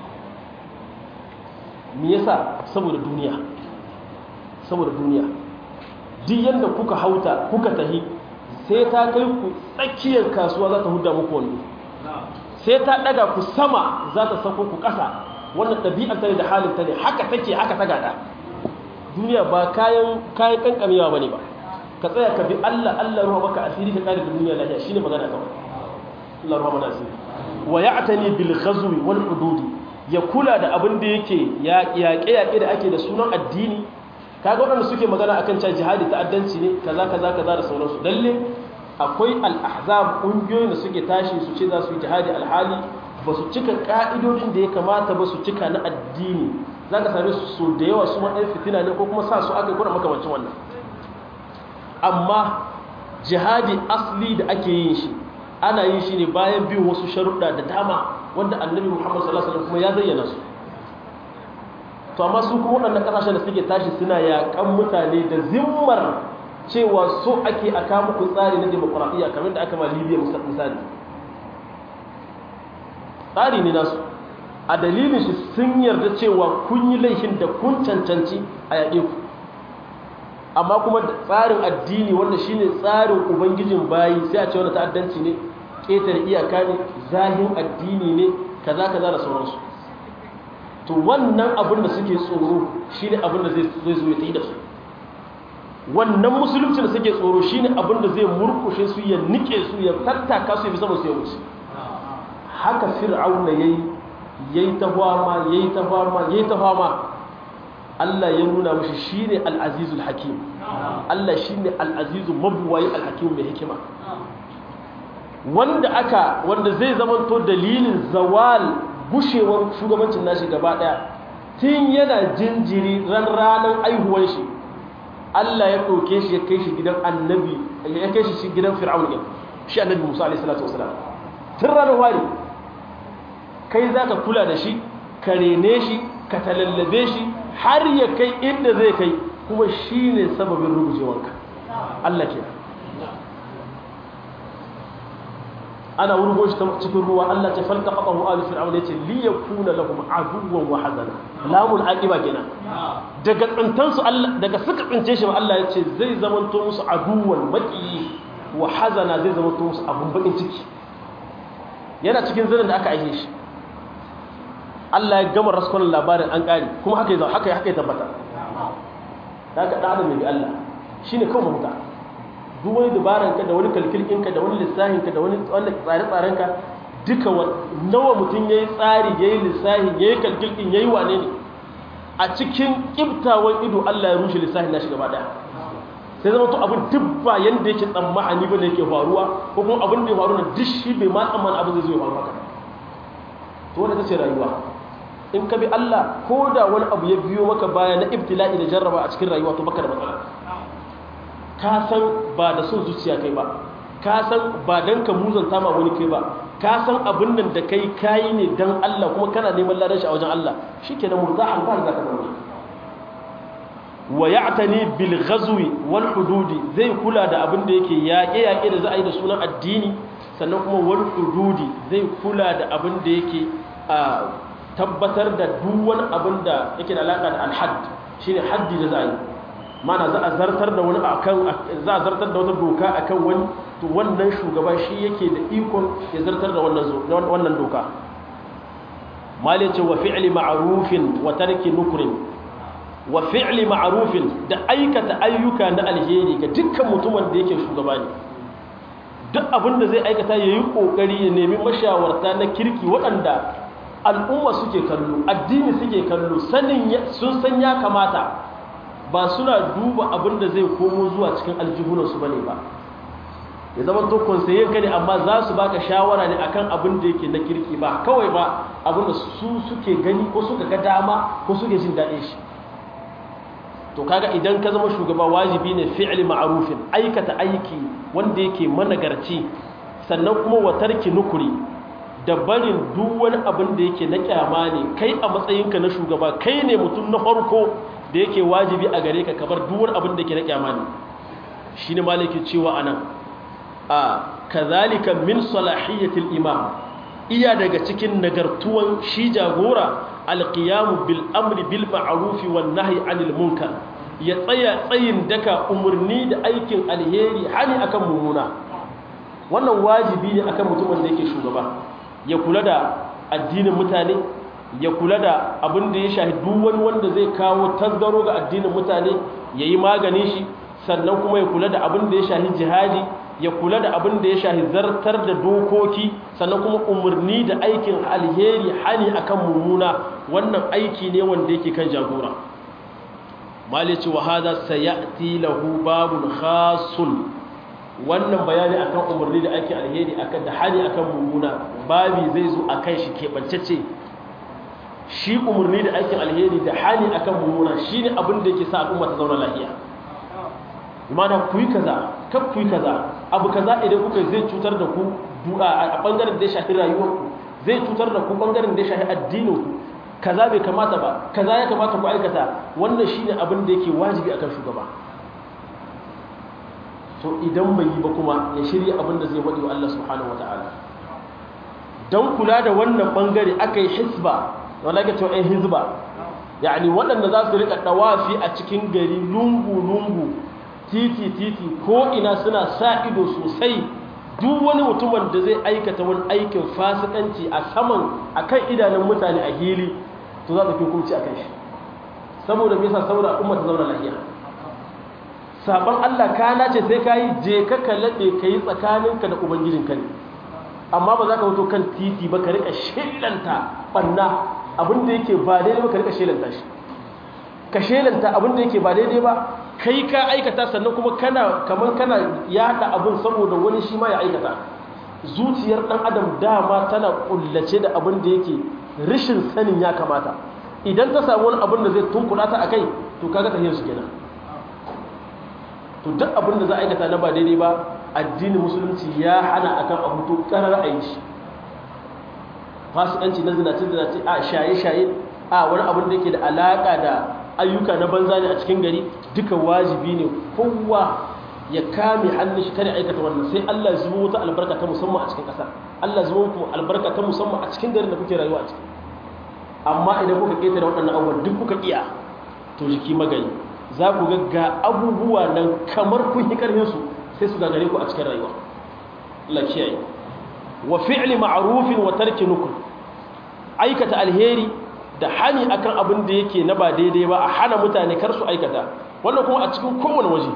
S1: me yasa saboda duniya saboda duniya duk yadda kuka hauta kuka tahi sai ta kai ku tsakiyar kasuwa za ta huda muku wando sai ta daga ku sama za ta sako ku ƙasa wannan ɗabi'ar ta ne da halin ta ne haka take haka ta gada duniya ba kayan kayan kankamewa bane ba ka tsaya ka bi Allah Allah ruwa maka asiri ka kare da duniya lafiya shine magana kawai Allah ruwa mana asiri wa ya'tani bil ghazwi wal hududi ya kula da abin da yake yaƙe yaƙe da ake da sunan addini kaga waɗanda suke magana akan cewa jihadi ta'addanci ne kaza kaza kaza da sauransu lalle akwai al-ahzab ƙungiyoyin da suke tashi su ce za su yi jihadi alhali ba su cika ka'idodin da ya kamata ba su cika na addini za ka same su so da yawa su maɗaya fitina ne ko kuma sa su aka yi kuna makamancin wannan amma jihadi asli da ake yin shi ana yin shi ne bayan bin wasu sharuɗa da dama wanda annabi muhammad sallallahu alaihi kuma ya zayyana su to amma su kuma waɗannan ƙasashen da suke tashi suna yaƙan mutane da zimmar cewa so ake a kama ku tsari na demokuraɗiyya kamar da aka ma libya misali tsari ne nasu a dalilin shi sun yarda cewa kun yi laifin da kun cancanci a yaƙe ku amma kuma da tsarin addini wanda shine tsarin ubangijin bayi sai a ce wani ta'addanci ne ƙetare iyaka ne zahin addini ne kaza kaza da sauransu to wannan abin da suke tsoro shine abin da zai zo ya yi da su wannan musulunci da suke tsoro shine abin da zai murkushe su ya nike su ya tattaka su ya fi sama su ya wuce haka fir'auna yayi yayi ta fama yayi ta fama yayi ta fama Allah ya nuna mishi shine al-azizul hakim Allah shine al-azizu mabwayi al-hakim mai hikima wanda aka wanda zai zamanto dalilin zawal gushewar shugabancin nashi gaba daya tun yana jinjiri ran ranar aihuwar shi Allah ya ɗauke shi ya kai shi gidan annabi ya kai shi gidan fir'aun shi annabi Musa alaihi salatu wasalam tun ranar wari kai za ka kula da shi ka rene shi ka talallabe shi har ya kai inda zai kai kuma shi ne sababin rugujewanka Allah ke ana wurgo shi cikin ruwa Allah ce falta kaɓa hu alu fir'aun ya ce liya kuna lahum aduwan wa hazana lamun aqiba kenan daga tsintansu Allah daga suka tsince shi Allah ya ce zai zamanto musu aduwan maki wa hazana zai zamanto musu abun bakin ciki yana cikin zirin da aka aike shi Allah ya gama raskon labarin an ƙari kuma haka yi haka haka ya tabbata da aka ɗan adam bi Allah shi ne kawai mahuta duk wani dabaranka da wani kalkilkinka da wani lissahinka da wani tsare-tsarenka duka nawa mutum ya yi tsari ya yi lissahin ya yi kalkilkin ya yi wane ne a cikin ƙibtawan ido Allah ya rushe lissahin na shi gaba ɗaya sai zama to abin duk ba yanda yake tsammani ba da yake faruwa ko kuma abin da ya faru na duk shi bai ma tsammani abin zai zo ya faru haka to wanda ta ce rayuwa in ka bi Allah ko da wani abu ya biyo maka baya na ibtila'i da jarraba a cikin rayuwa to baka da matsala ka san ba da son zuciya kai ba ka san ba dan ka muzanta ma wani kai ba ka san abin nan da kai kayi ne dan Allah kuma kana neman ladan shi a wajen Allah shikenan murzahan ba za ka zama wa ya'tani bil ghazwi wal hududi zai kula da abin da yake yaƙe yaƙe da za a yi da sunan addini sannan kuma wal hududi zai kula da abin da yake a tabbatar da duk wani abin da yake da alaƙa da alhad shine haddi da za a yi mana za a zartar da wani akan za a zartar da wata doka akan wani to wannan shugaba shi yake da ikon ya zartar da wannan wannan doka malin ce wa fi'li ma'rufin wa tarki nukrin wa fi'li ma'rufin da aikata ayyuka na alheri ga dukkan mutumin da yake shugaba ne duk abin da zai aikata ya yi ƙoƙari ya nemi mashawarta na kirki waɗanda al'umma suke kallo addini suke kallo sanin sun san ya kamata ba suna duba abin da zai komo zuwa cikin aljihunansu ba ne ba ya zama to konsayen ka ne amma za su baka shawara ne akan abin da yake na kirki ba kawai ba abin da su suke gani ko suka ga dama ko suke jin daɗin shi to kaga idan ka zama shugaba wajibi ne fi'li ma'rufin aikata aiki wanda yake managarci sannan kuma wa tarki nukuri da barin duk wani abin da yake na kyama ne kai a matsayinka na shugaba kai ne mutum na farko da yake wajibi a gare ka kabar duk wani abin da yake na kyama ne shine maliki cewa anan a kazalika min salahiyatil imam iya daga cikin nagartuwan shi jagora alqiyamu bil amri bil ma'ruf wan nahyi anil munkar ya tsaya tsayin daka umarni da aikin alheri hani akan mummuna wannan wajibi ne akan mutumin da yake shugaba ya kula da addinin mutane ya kula da abin da ya shahi duk wani wanda zai kawo tasgaro ga addinin mutane yayi maganin shi sannan kuma ya kula da abin da ya shahi jihadi ya kula da abin da ya shahi zartar da dokoki sannan kuma umarni da aikin alheri hani akan mummuna wannan aiki ne wanda yake kan jagora malici wa hada sayati lahu babun khasun wannan bayani akan umarni da aikin alheri akan da hani akan mummuna babi zai zo akan shi keɓancece shi umarni da aikin alheri da hani akan mummuna shine abin da yake sa al'umma ta zauna lafiya imana ku yi kaza kan ku yi kaza abu kaza idan kuka zai cutar da ku a bangaren da ya shafi rayuwarku zai cutar da ku bangaren da ya shafi addininku kaza bai kamata ba kaza ya kamata ku aikata wannan shine abin da yake wajibi akan shugaba to idan bai yi ba kuma ya shirya abin da zai wadi wa Allah subhanahu wataala dan kula da wannan bangare akai hisba wanda ake cewa ɗan hizba yani waɗanda za su rika dawafi a cikin gari lungu lungu titi titi ko ina suna sa ido sosai duk wani mutumin da zai aikata wani aikin fasikanci a saman akan idanun mutane a hili to za su fi hukunci akan shi saboda me yasa saboda umma ta zauna lafiya saban Allah ka nace sai kai je ka kallabe kai tsakaninka da ubangijinka ne amma ba za ka fito kan titi ba ka rika shelanta banna abin da yake ba daidai ba ka rika shelanta shi ka shelanta abin da yake ba daidai ba kai ka aikata sannan kuma kana kaman kana yada abin saboda wani shi ma ya aikata zuciyar dan adam dama tana kullace da abin da yake rishin sanin ya kamata idan ta samu wani abin da zai tunkula ta akai to kaga tahiyar su kenan to duk abin da za a aikata na ba daidai ba addinin musulunci ya hana akan abu to karar a yi shi fasikanci na zinace zinace a shaye shaye a wani abin da yake da alaka da ayyuka na banza ne a cikin gari duka wajibi ne kowa ya kame hannun shi kare aikata wannan sai Allah zuwa wata albarka ta musamman a cikin ƙasa Allah zuwa muku albarka ta musamman a cikin garin da kuke rayuwa a ciki amma idan kuka ketare waɗannan abubuwan duk kuka iya to jiki magani za ku ga ga abubuwa nan kamar kun yi ƙarfin su sai su gagare ku a cikin rayuwa Allah kiyaye wa fi'li ma'rufin wa tarki nukul aikata alheri da hani akan abin da yake na ba daidai ba a hana mutane kar su aikata wannan kuma a cikin kowane waje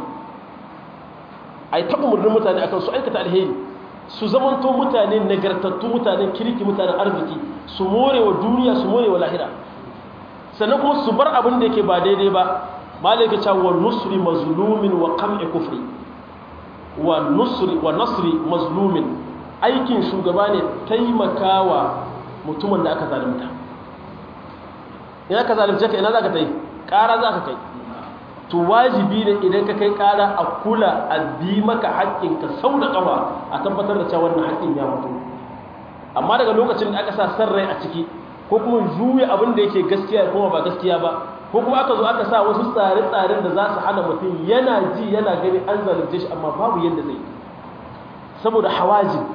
S1: a yi taɓa murnin mutane akan su aikata alheri su zamanto mutane nagartattu mutanen kirki mutanen arziki su more wa duniya su more wa lahira sannan kuma su bar abin da yake ba daidai ba malaka cewa wa nusri mazlumin wa qam'i kufri wa nusri wa nasri mazlumin aikin shugaba ne taimakawa mutumin da aka zalunta ina ka zalunce ka ina za ka ta yi ƙara za ka kai to wajibi ne idan ka kai ƙara a kula a bi maka haƙƙinka sau da ƙafa a tabbatar da cewa wannan haƙƙin ya mutu amma daga lokacin da aka sa san rai a ciki ko kuma juya abin da yake gaskiya kuma ba gaskiya ba ko kuma aka zo aka sa wasu tsare-tsaren da za su hana mutum yana ji yana gani an zalunce shi amma babu yadda zai saboda hawaji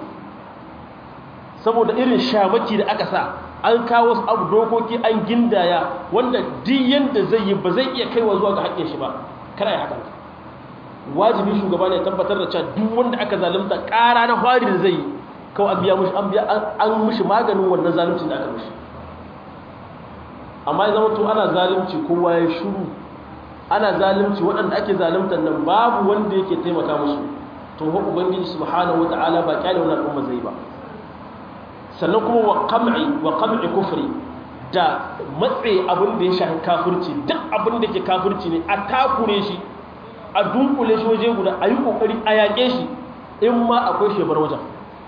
S1: saboda irin shamaki da aka sa an kawo wasu abu dokoki an gindaya wanda duk yanda zai yi ba zai iya kaiwa zuwa ga haƙƙin shi ba kada ya hakan wajibi shugaba ne tabbatar da cewa duk wanda aka zalunta ƙara na fari da zai yi kawai an biya mushi an biya an mushi maganin wannan zaluncin da aka mushi amma ya zama to ana zalunci kowa ya shiru ana zalunci waɗanda ake zaluntar nan babu wanda yake taimaka musu to ho ubangiji subhanahu wataala ba kyale wannan al'umma zai ba sannan kuma wa qam'i wa qam'i kufri da matse abin da ya shafi kafirci duk abin da ke kafirci ne a takure shi a dunkule shi waje guda a yi kokari a yaƙe shi in ma akwai shebar wajen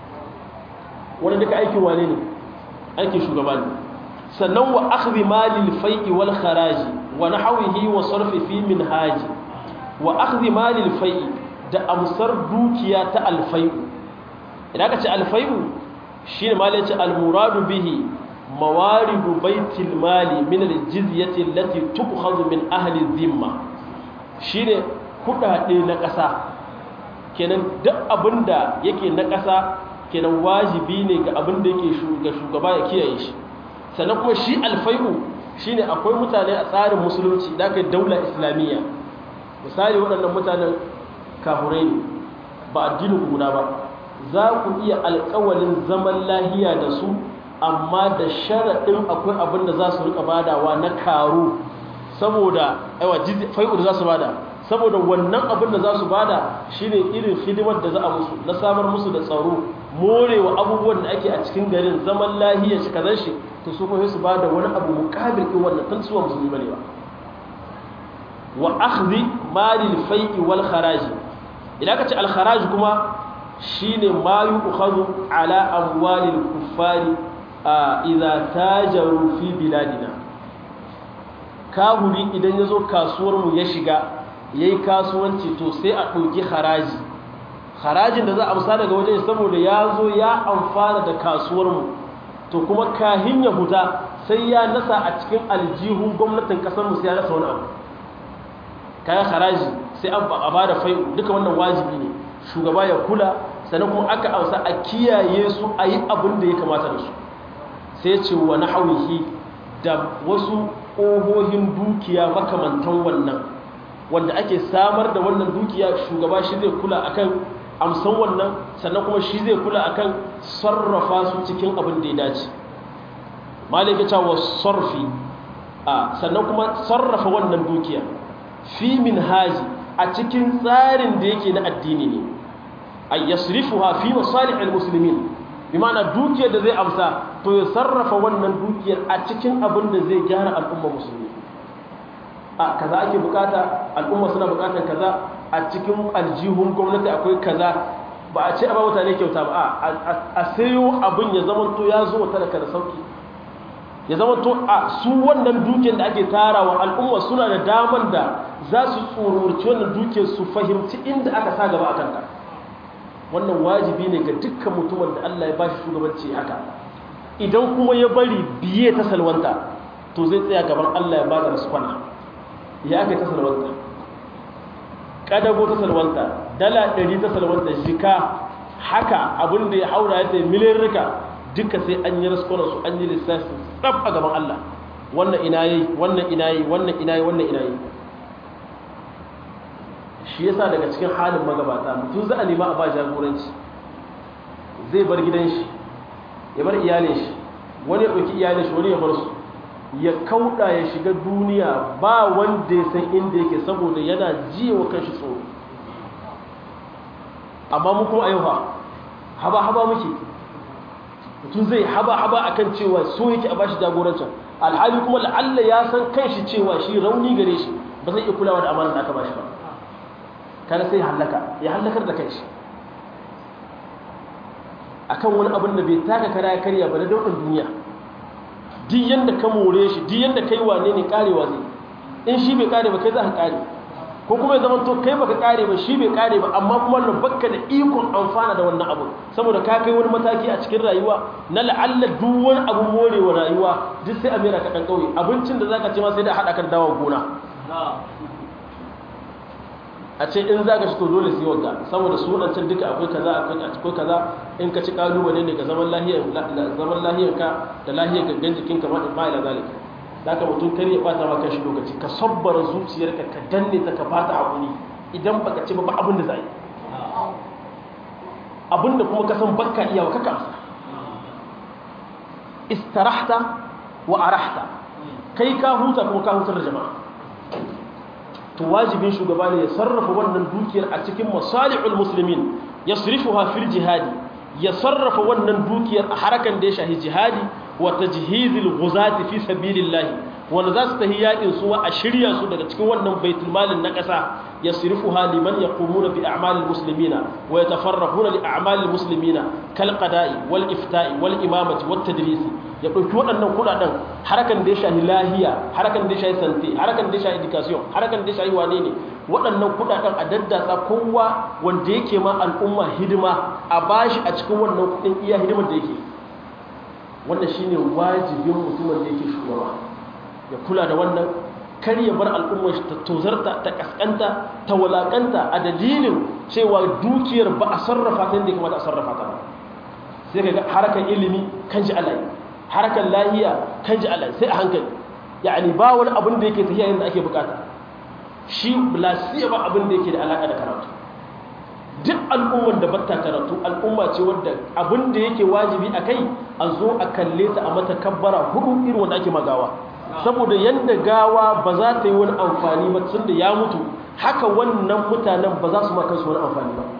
S1: wani duka aikin wane ne aikin shugaba ne sannan wa akhdhi malil fai'i wal kharaji wa nahwihi wa sarfi fi minhaji wa akhdhi malil fai'i da amsar dukiya ta alfai'u idan aka ce alfai'u shine malai ce almuradu bihi mawaridu baitil mali min aljizyati allati tukhadhu min ahli dhimma shine kudade na ƙasa kenan duk abinda yake na ƙasa kenan wajibi ne ga abinda yake shugaba ya kiyaye shi sannan kuma shi alfai'u shine akwai mutane a tsarin musulunci da kai daula islamiyya misali waɗannan mutanen kafurai ne ba addinin guda ba za ku iya alƙawalin zaman lahiya da su amma da sharaɗin akwai abin da za su rika badawa na karu saboda aiwa fai'u da za su bada saboda wannan abin da za su bada shine irin hidimar da za a musu na samar musu da tsaro morewa abubuwan da ake a cikin garin zaman lahiyar shi kazan shi to su kuma su bada wani abu mukabil din wannan tun suwa musulmi bane ba wa akhdhi malil fai'i wal kharaji idan ka ce al kharaj kuma shine ma yu'khadhu ala amwalil kuffari idza tajaru fi biladina kahuri idan yazo kasuwar mu ya shiga yayi kasuwanci to sai a dauki haraji harajin da za a amsa daga wajen saboda yazo ya amfana da kasuwar mu to kuma kahin ya huta sai ya nasa a cikin aljihun gwamnatin kasar mu sai ya nasa wani abu kayan haraji sai an ba da fai duka wannan wajibi ne shugaba ya kula sannan kuma aka amsa a kiyaye su a yi abin da ya kamata da su sai ce wa na hauhi da wasu ƙohohin dukiya makamantan wannan wanda ake samar da wannan dukiya shugaba shi zai kula akan amsan wannan sannan kuma shi zai kula akan sarrafa su cikin abin da ya dace malika ta wa sarfi a sannan kuma sarrafa wannan dukiya fi min haji a cikin tsarin da yake na addini ne ay yasrifuha fi masalih almuslimin bi ma'ana dukiyar da zai amsa to ya sarrafa wannan dukiyar a cikin abin da zai gyara al'umma musulmi a kaza ake bukata al'umma suna bukatar kaza a cikin aljihun gwamnati akwai kaza ba a ce a ba mutane kyauta ba a sayo abin ya zama to ya zo wata da kada sauki ya zama to a su wannan dukiyar da ake tarawa al'umma suna da daman da za su tsororci wannan dukiyar su fahimci inda aka sa gaba a kanta wannan wajibi ne ga dukkan mutumin da Allah ya bashi shugabanci haka idan kuma ya bari biye ta salwanta to zai tsaya gaban Allah ya bada rasfana ya aka ta salwanta kadago ta salwanta dala 100 ta salwanta shika haka abin da ya haura ya tayi miliyan rika duka sai an yi raskona su an yi lissafi tsaf a gaban Allah wannan ina yi wannan ina yi wannan ina yi wannan ina yi shi yasa daga cikin halin magabata mutum za a nema a ba jagoranci zai bar gidan shi ya bar iyalin shi wani ya ɗauki iyalin shi wani ya bar su ya kauɗa ya shiga duniya ba wanda ya san inda yake saboda yana jiya wa kanshi tsoro amma mu kuma a yau haba haba muke mutum zai haba haba akan cewa so yake a bashi jagorancin alhali kuma la'alla ya san kanshi cewa shi rauni gare shi ba zai iya kulawa da amanar da aka bashi ba kada sai hallaka ya hallakar da kanshi akan wani abin da bai taka kara ya karya ba da daukan duniya duk yanda ka more shi duk yanda kai wane ne karewa zai in shi bai kare ba kai za ka kare ko kuma ya zama to kai baka kare ba shi bai kare ba amma kuma wannan bakka da ikon amfana da wannan abu saboda ka kai wani mataki a cikin rayuwa na la'alla duk wani abu morewa rayuwa duk sai a mera ka dan kauye abincin da zaka ci ma sai da hada ka dawo gona a ce in za ka shi to dole sai wagga saboda sunancin duka akwai kaza akwai kaza in ka ci kalubale ne ga zaman lahiyar zaman lahiyar ka da lahiyar gangan jikin ka ma ila zalika da ka mutum kar ya bata maka shi lokaci ka sabbara zuciyarka ka danne ta ka bata hakuri idan baka ci ba ba abin da za yi abin da kuma ka san bakka iya wa kaka amsa istarahta wa arahta kai ka huta kuma ka hutar da jama'a to wajibin shugaba ne ya sarrafa wannan dukiyar a cikin masalihul muslimin yasrifuha fil jihadi ya sarrafa wannan dukiyar a harakan da ya shahi jihadi wa tajhizil ghuzati fi sabilillah wanda za su tahi yakin su a shirya su daga cikin wannan baitul malin na ƙasa yasrifuha liman yaqumuna bi a'malil muslimina wa yatafarrahuna li a'malil muslimina kal qada'i wal ifta'i wal imamati wat tadrisi ya dauki waɗannan kudaden harakan da ya shahi lahiya harakan da ya shahi sante harakan da ya shahi education harakan da ya shahi wane ne waɗannan kudaden a daddatsa kowa wanda yake ma al'umma hidima a bashi a cikin wannan kudin iya hidimar da yake wannan shine wajibin mutumin da yake shugaba ya kula da wannan kar ya bar al'ummar ta tozarta ta kaskanta ta walakanta a dalilin cewa dukiyar ba a sarrafa ta yadda kamata a sarrafa ta ba sai ka ga harakan ilimi kan ji alai harakan lahiya kan ji alai sai a hankali yani ba wani abin da yake tafiya yadda ake bukata shi lasiya ba abin da yake da alaka da karatu duk al'ummar da batta karatu al'umma ce wadda abin da yake wajibi a kai a zo a kalle ta a mata kabbara hudu irin wanda ake magawa saboda yadda gawa ba za ta yi wani amfani ba tun da ya mutu haka wannan mutanen ba za su ma kansu wani amfani ba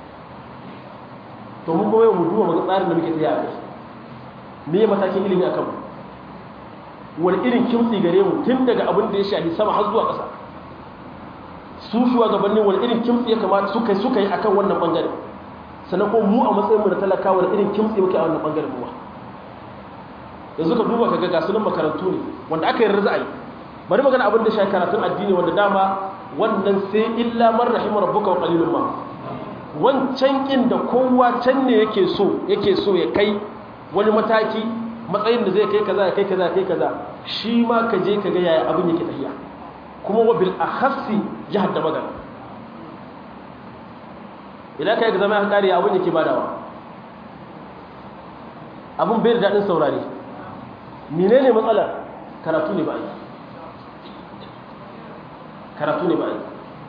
S1: to mun kuma yau mu duba maka tsarin da muke tafiya a kai me matakin ilimi akan mu wani irin kimtsi gare mu tun daga abin da ya shafi sama har zuwa ƙasa su shugabannin wani irin kimtsi ya kamata suka suka yi akan wannan bangare sannan kuma mu a matsayin mu na talakawa wani irin kimtsi muke a wannan bangaren mu yanzu ka duba kaga ga sunan makarantu ne wanda aka yi rizai bari magana abin da shafi karatun addini wanda dama wannan sai illa man rahimar rabbuka wa qalilun ma wancan kin da kowa can ne yake so yake so ya kai wani mataki matsayin da zai kai kaza ya kai kaza ya kai kaza shi ma ka je ka ga yaya abin yake tafiya kuma wa bil akhassi jihar da magana idan kai ga zama ya kare abin yake badawa abin bai da dadin saurare menene matsalar karatu ne ba yi karatu ne ba yi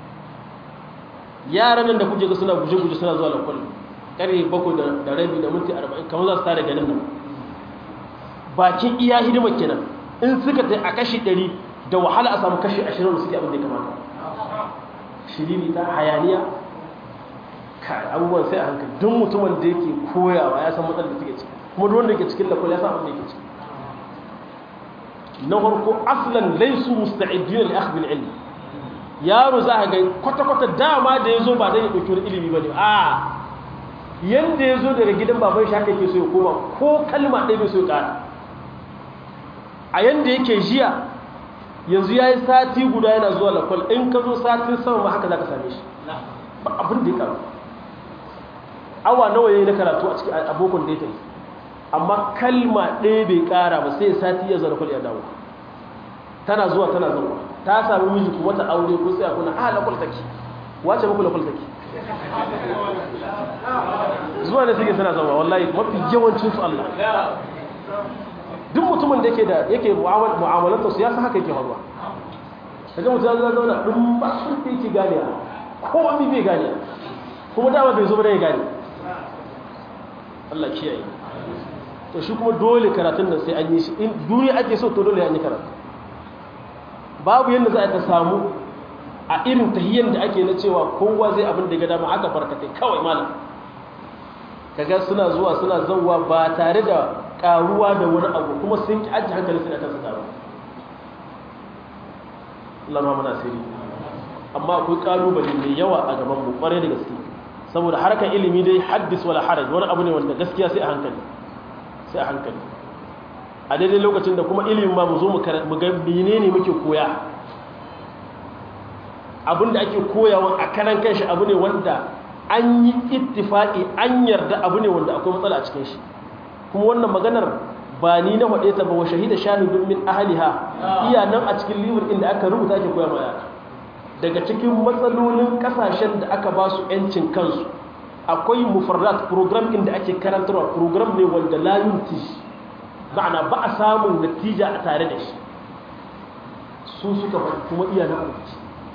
S1: yaran nan da kuje ga suna guje-guje suna zuwa lakwal ƙarfe bakwai da rabi da minti arba'in kamar za su tare ganin nan bakin iya hidimar kenan in suka ta a kashi ɗari da wahala a samu kashi ashirin da suke abin da ya kamata shiriri ta hayaniya abubuwan sai a hankali don mutumin da yake koyawa ya san matsalar da suke ciki kuma duk wanda yake cikin lakwal ya san abin da yake ciki na farko aslan laisu musta'idina li akhdhi al-ilm yaro za ga kwata kwata dama da yazo ba dan ya dauki wani ilimi bane a yanda yazo daga gidan baban shi haka yake so ya koma ko kalma ɗaya bai so ya ƙara a yanda yake jiya yanzu yayi sati guda yana zuwa lakwal in ka zo satin sama ma haka zaka same shi ba abin da ya karu awa nawa yayi na karatu a cikin abokan da ya tafi amma kalma ɗaya bai ƙara ba sai sati ya zara kwal ya dawo tana zuwa tana zuwa ta sami miji kuma ta aure ko sai a kuna a lakwal take wace muku lakwal take zuwa da suke suna zama wallahi mafi yawancin su Allah duk mutumin da yake da yake mu'amalanta su ya san haka yake faruwa kaga mutum ya zauna dun ba sun fi ki gane ko wani bai gane kuma dama bai zo ba da ya gane Allah kiyaye to shi kuma dole karatun nan sai an yi shi in duniya ake so to dole an yi karatu babu yadda za a ta samu a irin tahiyyar da ake na cewa kowa zai abin da ga dama aka barkatai kawai malam kaga suna zuwa suna zauwa ba tare da karuwa da wani abu kuma sun ki ajiye hankali suna kansu taru Allah ma muna sirri amma akwai kalubale mai yawa a gaban mu kware da gaske saboda harkar ilimi dai haddis wala haraj wani abu ne wanda gaskiya sai a hankali sai a hankali a daidai lokacin da kuma ilimin ma mu zo mu ga menene muke koya abinda ake koyawa a karan kanshi abu ne wanda an yi ittifaki an yarda abu ne wanda akwai matsala a cikin shi kuma wannan maganar ba ni na faɗe ta ba wa shahida shahidun min ahliha iya nan a cikin libur inda aka rubuta ake koya ma yara daga cikin matsalolin kasashen da aka ba su yancin kansu akwai mufarrat program inda ake karantarwa program ne wanda la yunti ma'ana ba a samun natija a tare da shi su suka faɗi kuma iya na arziki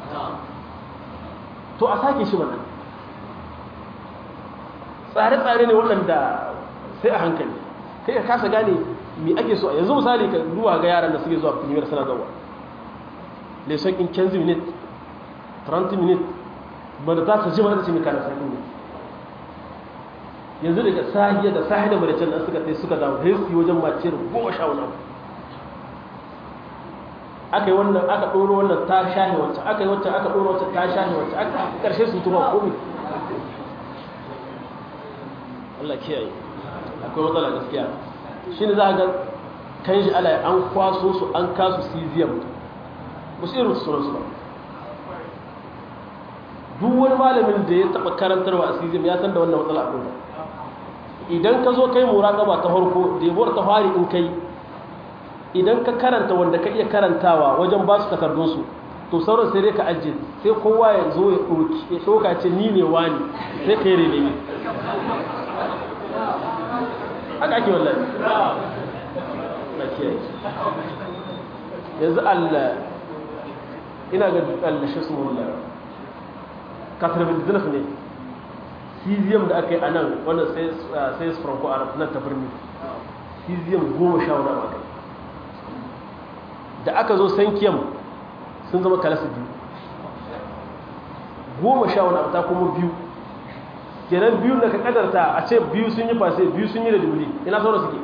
S1: to a sake shi mana tsare-tsare ne waɗanda sai a hankali kai ka kasa gane me ake so yanzu misali ka duwa ga yaran da suke zuwa premier suna zawa leson in 15 minutes 30 minutes ba da za ta ji mata ce mai kana sai ne yanzu daga sahiya da sahiya da maricin nan suka tsaye suka dawo sai su yi wajen mace da goma sha wani abu aka yi wannan aka ɗoro wannan ta shahe wancan aka yi wancan aka ɗoro wancan ta shahe wancan aka ƙarshe su tuma komi Allah kiyaye akwai matsala gaskiya shi ne za a ga kan shi ala an kwaso su an kasu cesium ba su irin sunansu ba duk wani malamin da ya taɓa karantarwa a cesium ya san da wannan matsala akwai idan ka zo kai muraƙaba ta farko debuwar ta fari in kai idan ka karanta wanda ka iya karantawa wajen ba su takardunsu to sauran sai dai ka ajiye sai kowa ya zo ya ɗauki ya ɗauka ce ni ne wani sai ka yi rene haka ake wallahi na kiyaye yanzu allah ina ga allah shi sun wallah katarabin zinaf ne cesium da aka yi a nan wanda sai su franco arab nan ta birni cesium goma sha wani abu da aka zo sankiyam sun zama kalasa biyu goma sha wani abu ta kuma biyu kenan biyu da ka kadarta a ce biyu sun yi fase biyu sun yi da dubuli ina sauran suke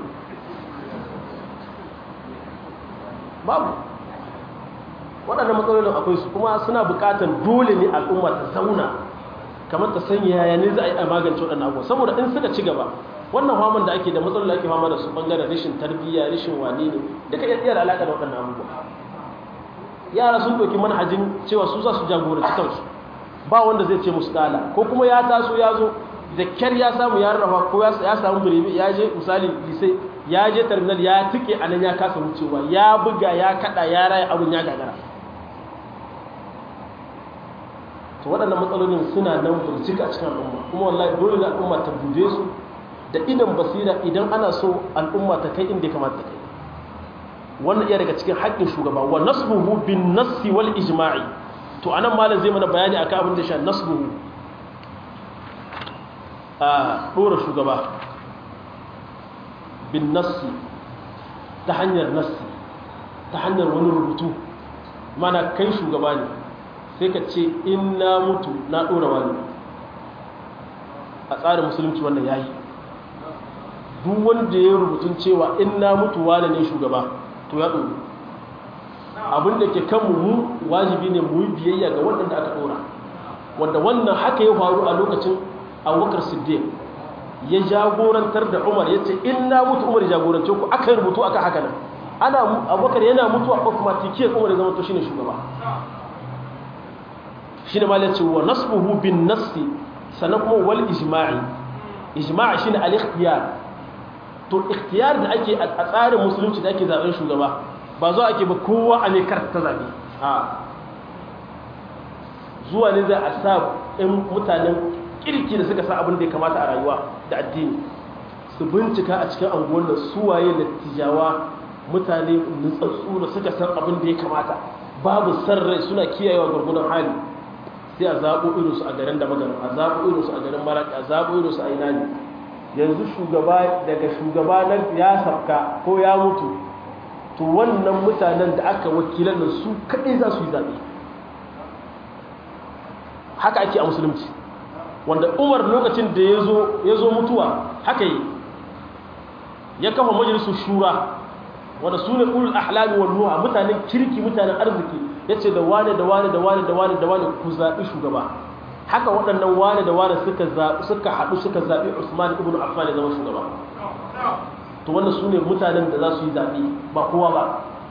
S1: babu waɗannan matsalolin akwai su kuma suna buƙatar dole ne al'umma ta zauna kamar ta sanya yaya ne za a yi a magance waɗannan abubuwa saboda in suka ci gaba wannan faman da ake da matsalolin da ake fama da su bangaren rashin tarbiyya rashin wane ne duka iya tsayar alaƙa da waɗannan abubuwa yara sun ɗauki manhajin cewa su za su jagoranci kansu ba wanda zai ce musu ƙala ko kuma ya taso ya zo da kyar ya samu ya rarraba ko ya samu birebe ya je misali lisai ya je terminal ya tike a nan ya kasa wucewa ya buga ya kada ya raya abin ya gagara to waɗannan matsalolin suna nan burcika a cikin al'umma kuma wallahi dole ne al'umma ta buje su da idan basira idan ana so al'umma ta kai inda ya kamata ta kai wannan iya daga cikin haƙƙin shugaba wa nasbuhu bin nassi wal ijma'i to anan malam zai mana bayani akan abin da shi nasbuhu a dora shugaba bin nassi ta hanyar nassi ta hanyar wani rubutu mana kai shugaba ne sai ka ce in na mutu na dora wani a tsarin musulunci wannan yayi duk wanda ya rubutun cewa in na mutu wane ne shugaba to ya ɗoro abin da ke kanmu mu wajibi ne mu yi biyayya ga waɗanda aka ɗora wanda wannan haka ya faru a lokacin abubakar siddiq ya jagorantar da umar ya ce in na mutu umar jagorance ku aka rubutu aka haka nan ana abubakar yana mutuwa automatikiyar umar ya zama to shine shugaba shine ma ya ce wa nasbuhu bin nassi sannan kuma wal ijma'i ijma'i shine al-ikhtiyar to ikhtiyar da ake a tsarin musulunci da ake zaben shugaba ba zo ake ba kowa a ne karta ta zabe a zuwa ne za a sa ɗin mutanen kirki da suka sa abin da ya kamata a rayuwa da addini su bincika a cikin anguwan da suwaye da tijawa mutane nutsatsu da suka san abin da ya kamata babu sarrai suna kiyayewa gurgunan hali sai a zaɓo irinsu a garin da magana a zaɓo irinsu a garin maraƙi a zaɓo irinsu a ina ne yanzu shugaba daga shugaba na ya safka ko ya mutu to wannan mutanen da aka wakilan da su kaɗai za su yi zaɓe haka ake a musulunci wanda umar lokacin da ya zo mutuwa haka yi ya kafa majalisun shura wanda su ne ulul ahlami wal nuha mutanen kirki mutanen arziki ya ce da wane da wane da wane da wane da wane ku zaɓi shugaba haka waɗannan wane da wane suka zaɓi suka haɗu suka zaɓi Usman ibn Affan ya zama shugaba to wannan su ne mutanen da za su yi zaɓe ba kowa ba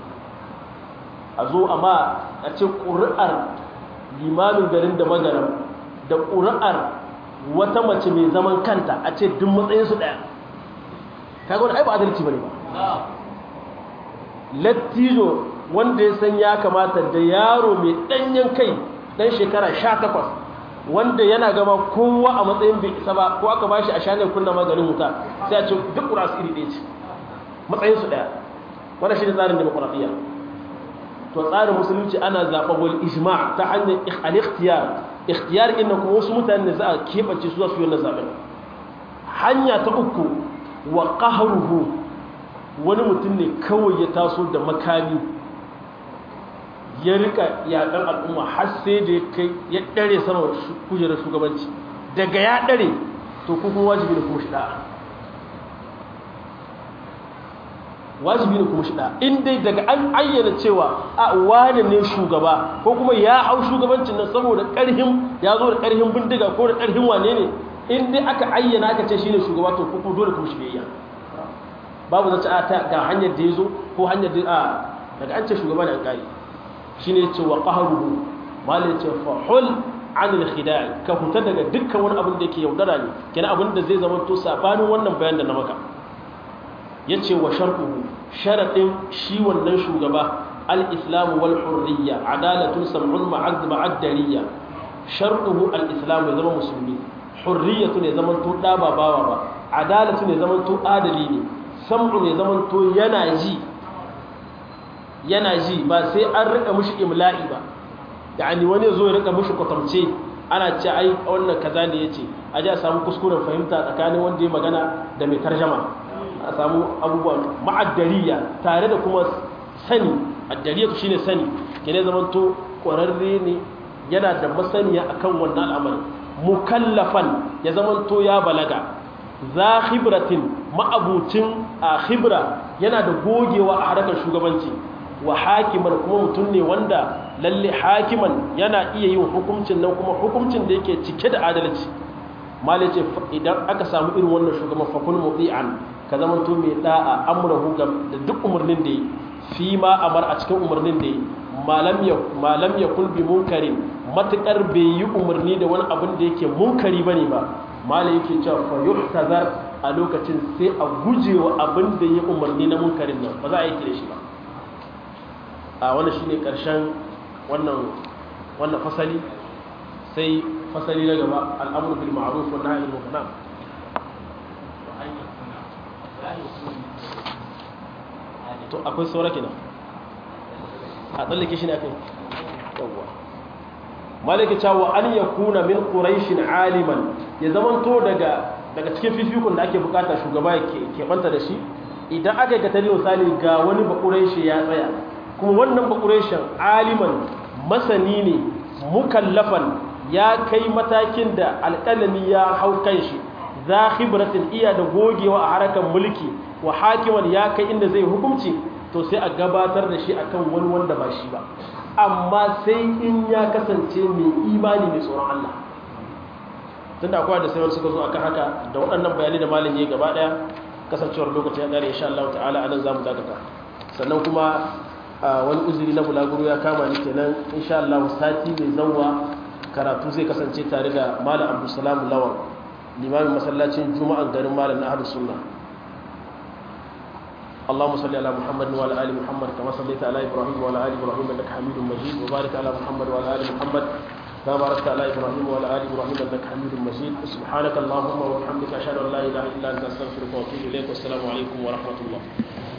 S1: a zo amma a ce ƙuri'ar limamin garin da magaram da ƙuri'ar wata mace mai zaman kanta a ce duk matsayinsu ɗaya kaga wani ai ba adalci bane ba lattijo wanda ya san ya kamata da yaro mai ɗanyen kai ɗan shekara sha takwas wanda yana gama kowa a matsayin bai isa ba ko aka bashi a shanar kunna maganin wuta sai a ce duk ƙura su iri ɗaya ce matsayinsu ɗaya wanda shi ne tsarin demokuraɗiyya to tsarin musulunci ana zaɓa wal ijma ta hanyar al-ikhtiyar ikhtiyar inna kuma wasu mutane da za a keɓance su za su yi wannan zaɓen hanya ta uku wa qahruhu wani mutum ne kawai ya taso da makami ya rika yaƙan al'umma har sai da ya kai ya ɗare sama kujerar shugabanci daga ya ɗare to kuma wajibi ne kuma shi ɗa'a wajibi ne kuma shi ɗa'a in dai daga an ayyana cewa a wane ne shugaba ko kuma ya hau shugabancin nan saboda ƙarhin ya zo da ƙarhin bindiga ko da ƙarhin wane ne in dai aka ayyana aka ce shi ne shugaba to kuma dole kuma shi biyayya babu zace a ta ga hanyar da ya zo ko hanyar da a daga an ce shugaba ne an ƙari shi ne ce wa ƙaharuhu malin ce fahul anil khidai ka huta daga dukkan wani abin da yake yaudara ne kenan abin da zai zama to sabanin wannan bayan da na maka yace wa sharquhu sharadin shi wannan shugaba al-islam wal hurriya adalatun sam'un ma'ad ma'addariya sharquhu al-islam ya zama musulmi hurriyatu ne zaman to da ba bawa ba adalatu ne zaman to adali ne sam'u ne zaman to yana ji yana ji ba sai an rika mushi imla'i ba yani wani zo ya rika mushi kwatamce ana ce ai wannan kaza ne yace a ji a samu kuskuren fahimta tsakanin wanda ya magana da mai tarjama a samu abubuwa ma'addariya tare da kuma sani addariya shine sani kene zaman to kwararre ne yana da masaniya akan wannan al'amari mukallafan ya zaman to ya balaga za khibratin ma'abucin a khibra yana da gogewa a harkar shugabanci wa hakiman kuma mutum ne wanda lalle hakiman yana iya yin hukuncin nan kuma hukuncin da yake cike da adalci malice idan aka samu irin wannan shugaban fakul muti'an ka zama to mai da'a amrahu da duk umarnin da yi fi ma amar a cikin umarnin da yi malam ya malam ya kulbi munkarin matukar bai yi umarni da wani abin da yake munkari bane ba malai yake cewa fa yuhtazar a lokacin sai a gujewa abin da ya umarni na munkarin nan ba za a yi da shi ba a wannan shine karshen wannan wannan fasali sai fasali na gaba al'amru bil ma'ruf wa nahy anil munkar to akwai saura kenan a tsallake shi ne akai yawwa malaka cewa an yakuna min quraishin aliman ya zamanto daga daga cikin fifikun da ake bukata shugaba ya ke banta da shi idan aka yi katari misali ga wani bakuraishi ya tsaya kuma wannan bakureshin aliman masani ne mukallafan ya kai matakin da alƙalami ya hau kan shi za khibratin iya da gogewa a harkar mulki wa hakiman ya kai inda zai hukunci to sai a gabatar da shi akan wani wanda ba shi ba amma sai in ya kasance mai imani mai tsoron Allah tunda akwai da sai wani suka zo akan haka da waɗannan bayanai da malam ya gaba ɗaya kasancewar lokacin ya ƙare insha Allah ta'ala anan zamu dakata sannan kuma wani uzuri na bulaguro ya kama ni kenan insha Allah sati mai zawwa karatu zai kasance tare da malam Abdulsalam Lawan limamin masallacin Juma'an garin malam na Ahlus Sunna اللهم صل على محمد وعلى ال محمد كما صليت على ابراهيم وعلى ال ابراهيم انك حميد مجيد وبارك على محمد وعلى ال محمد كما باركت على ابراهيم وعلى ال ابراهيم انك حميد مجيد سبحانك اللهم وبحمدك اشهد ان لا اله الا انت استغفرك واتوب اليك والسلام عليكم ورحمه الله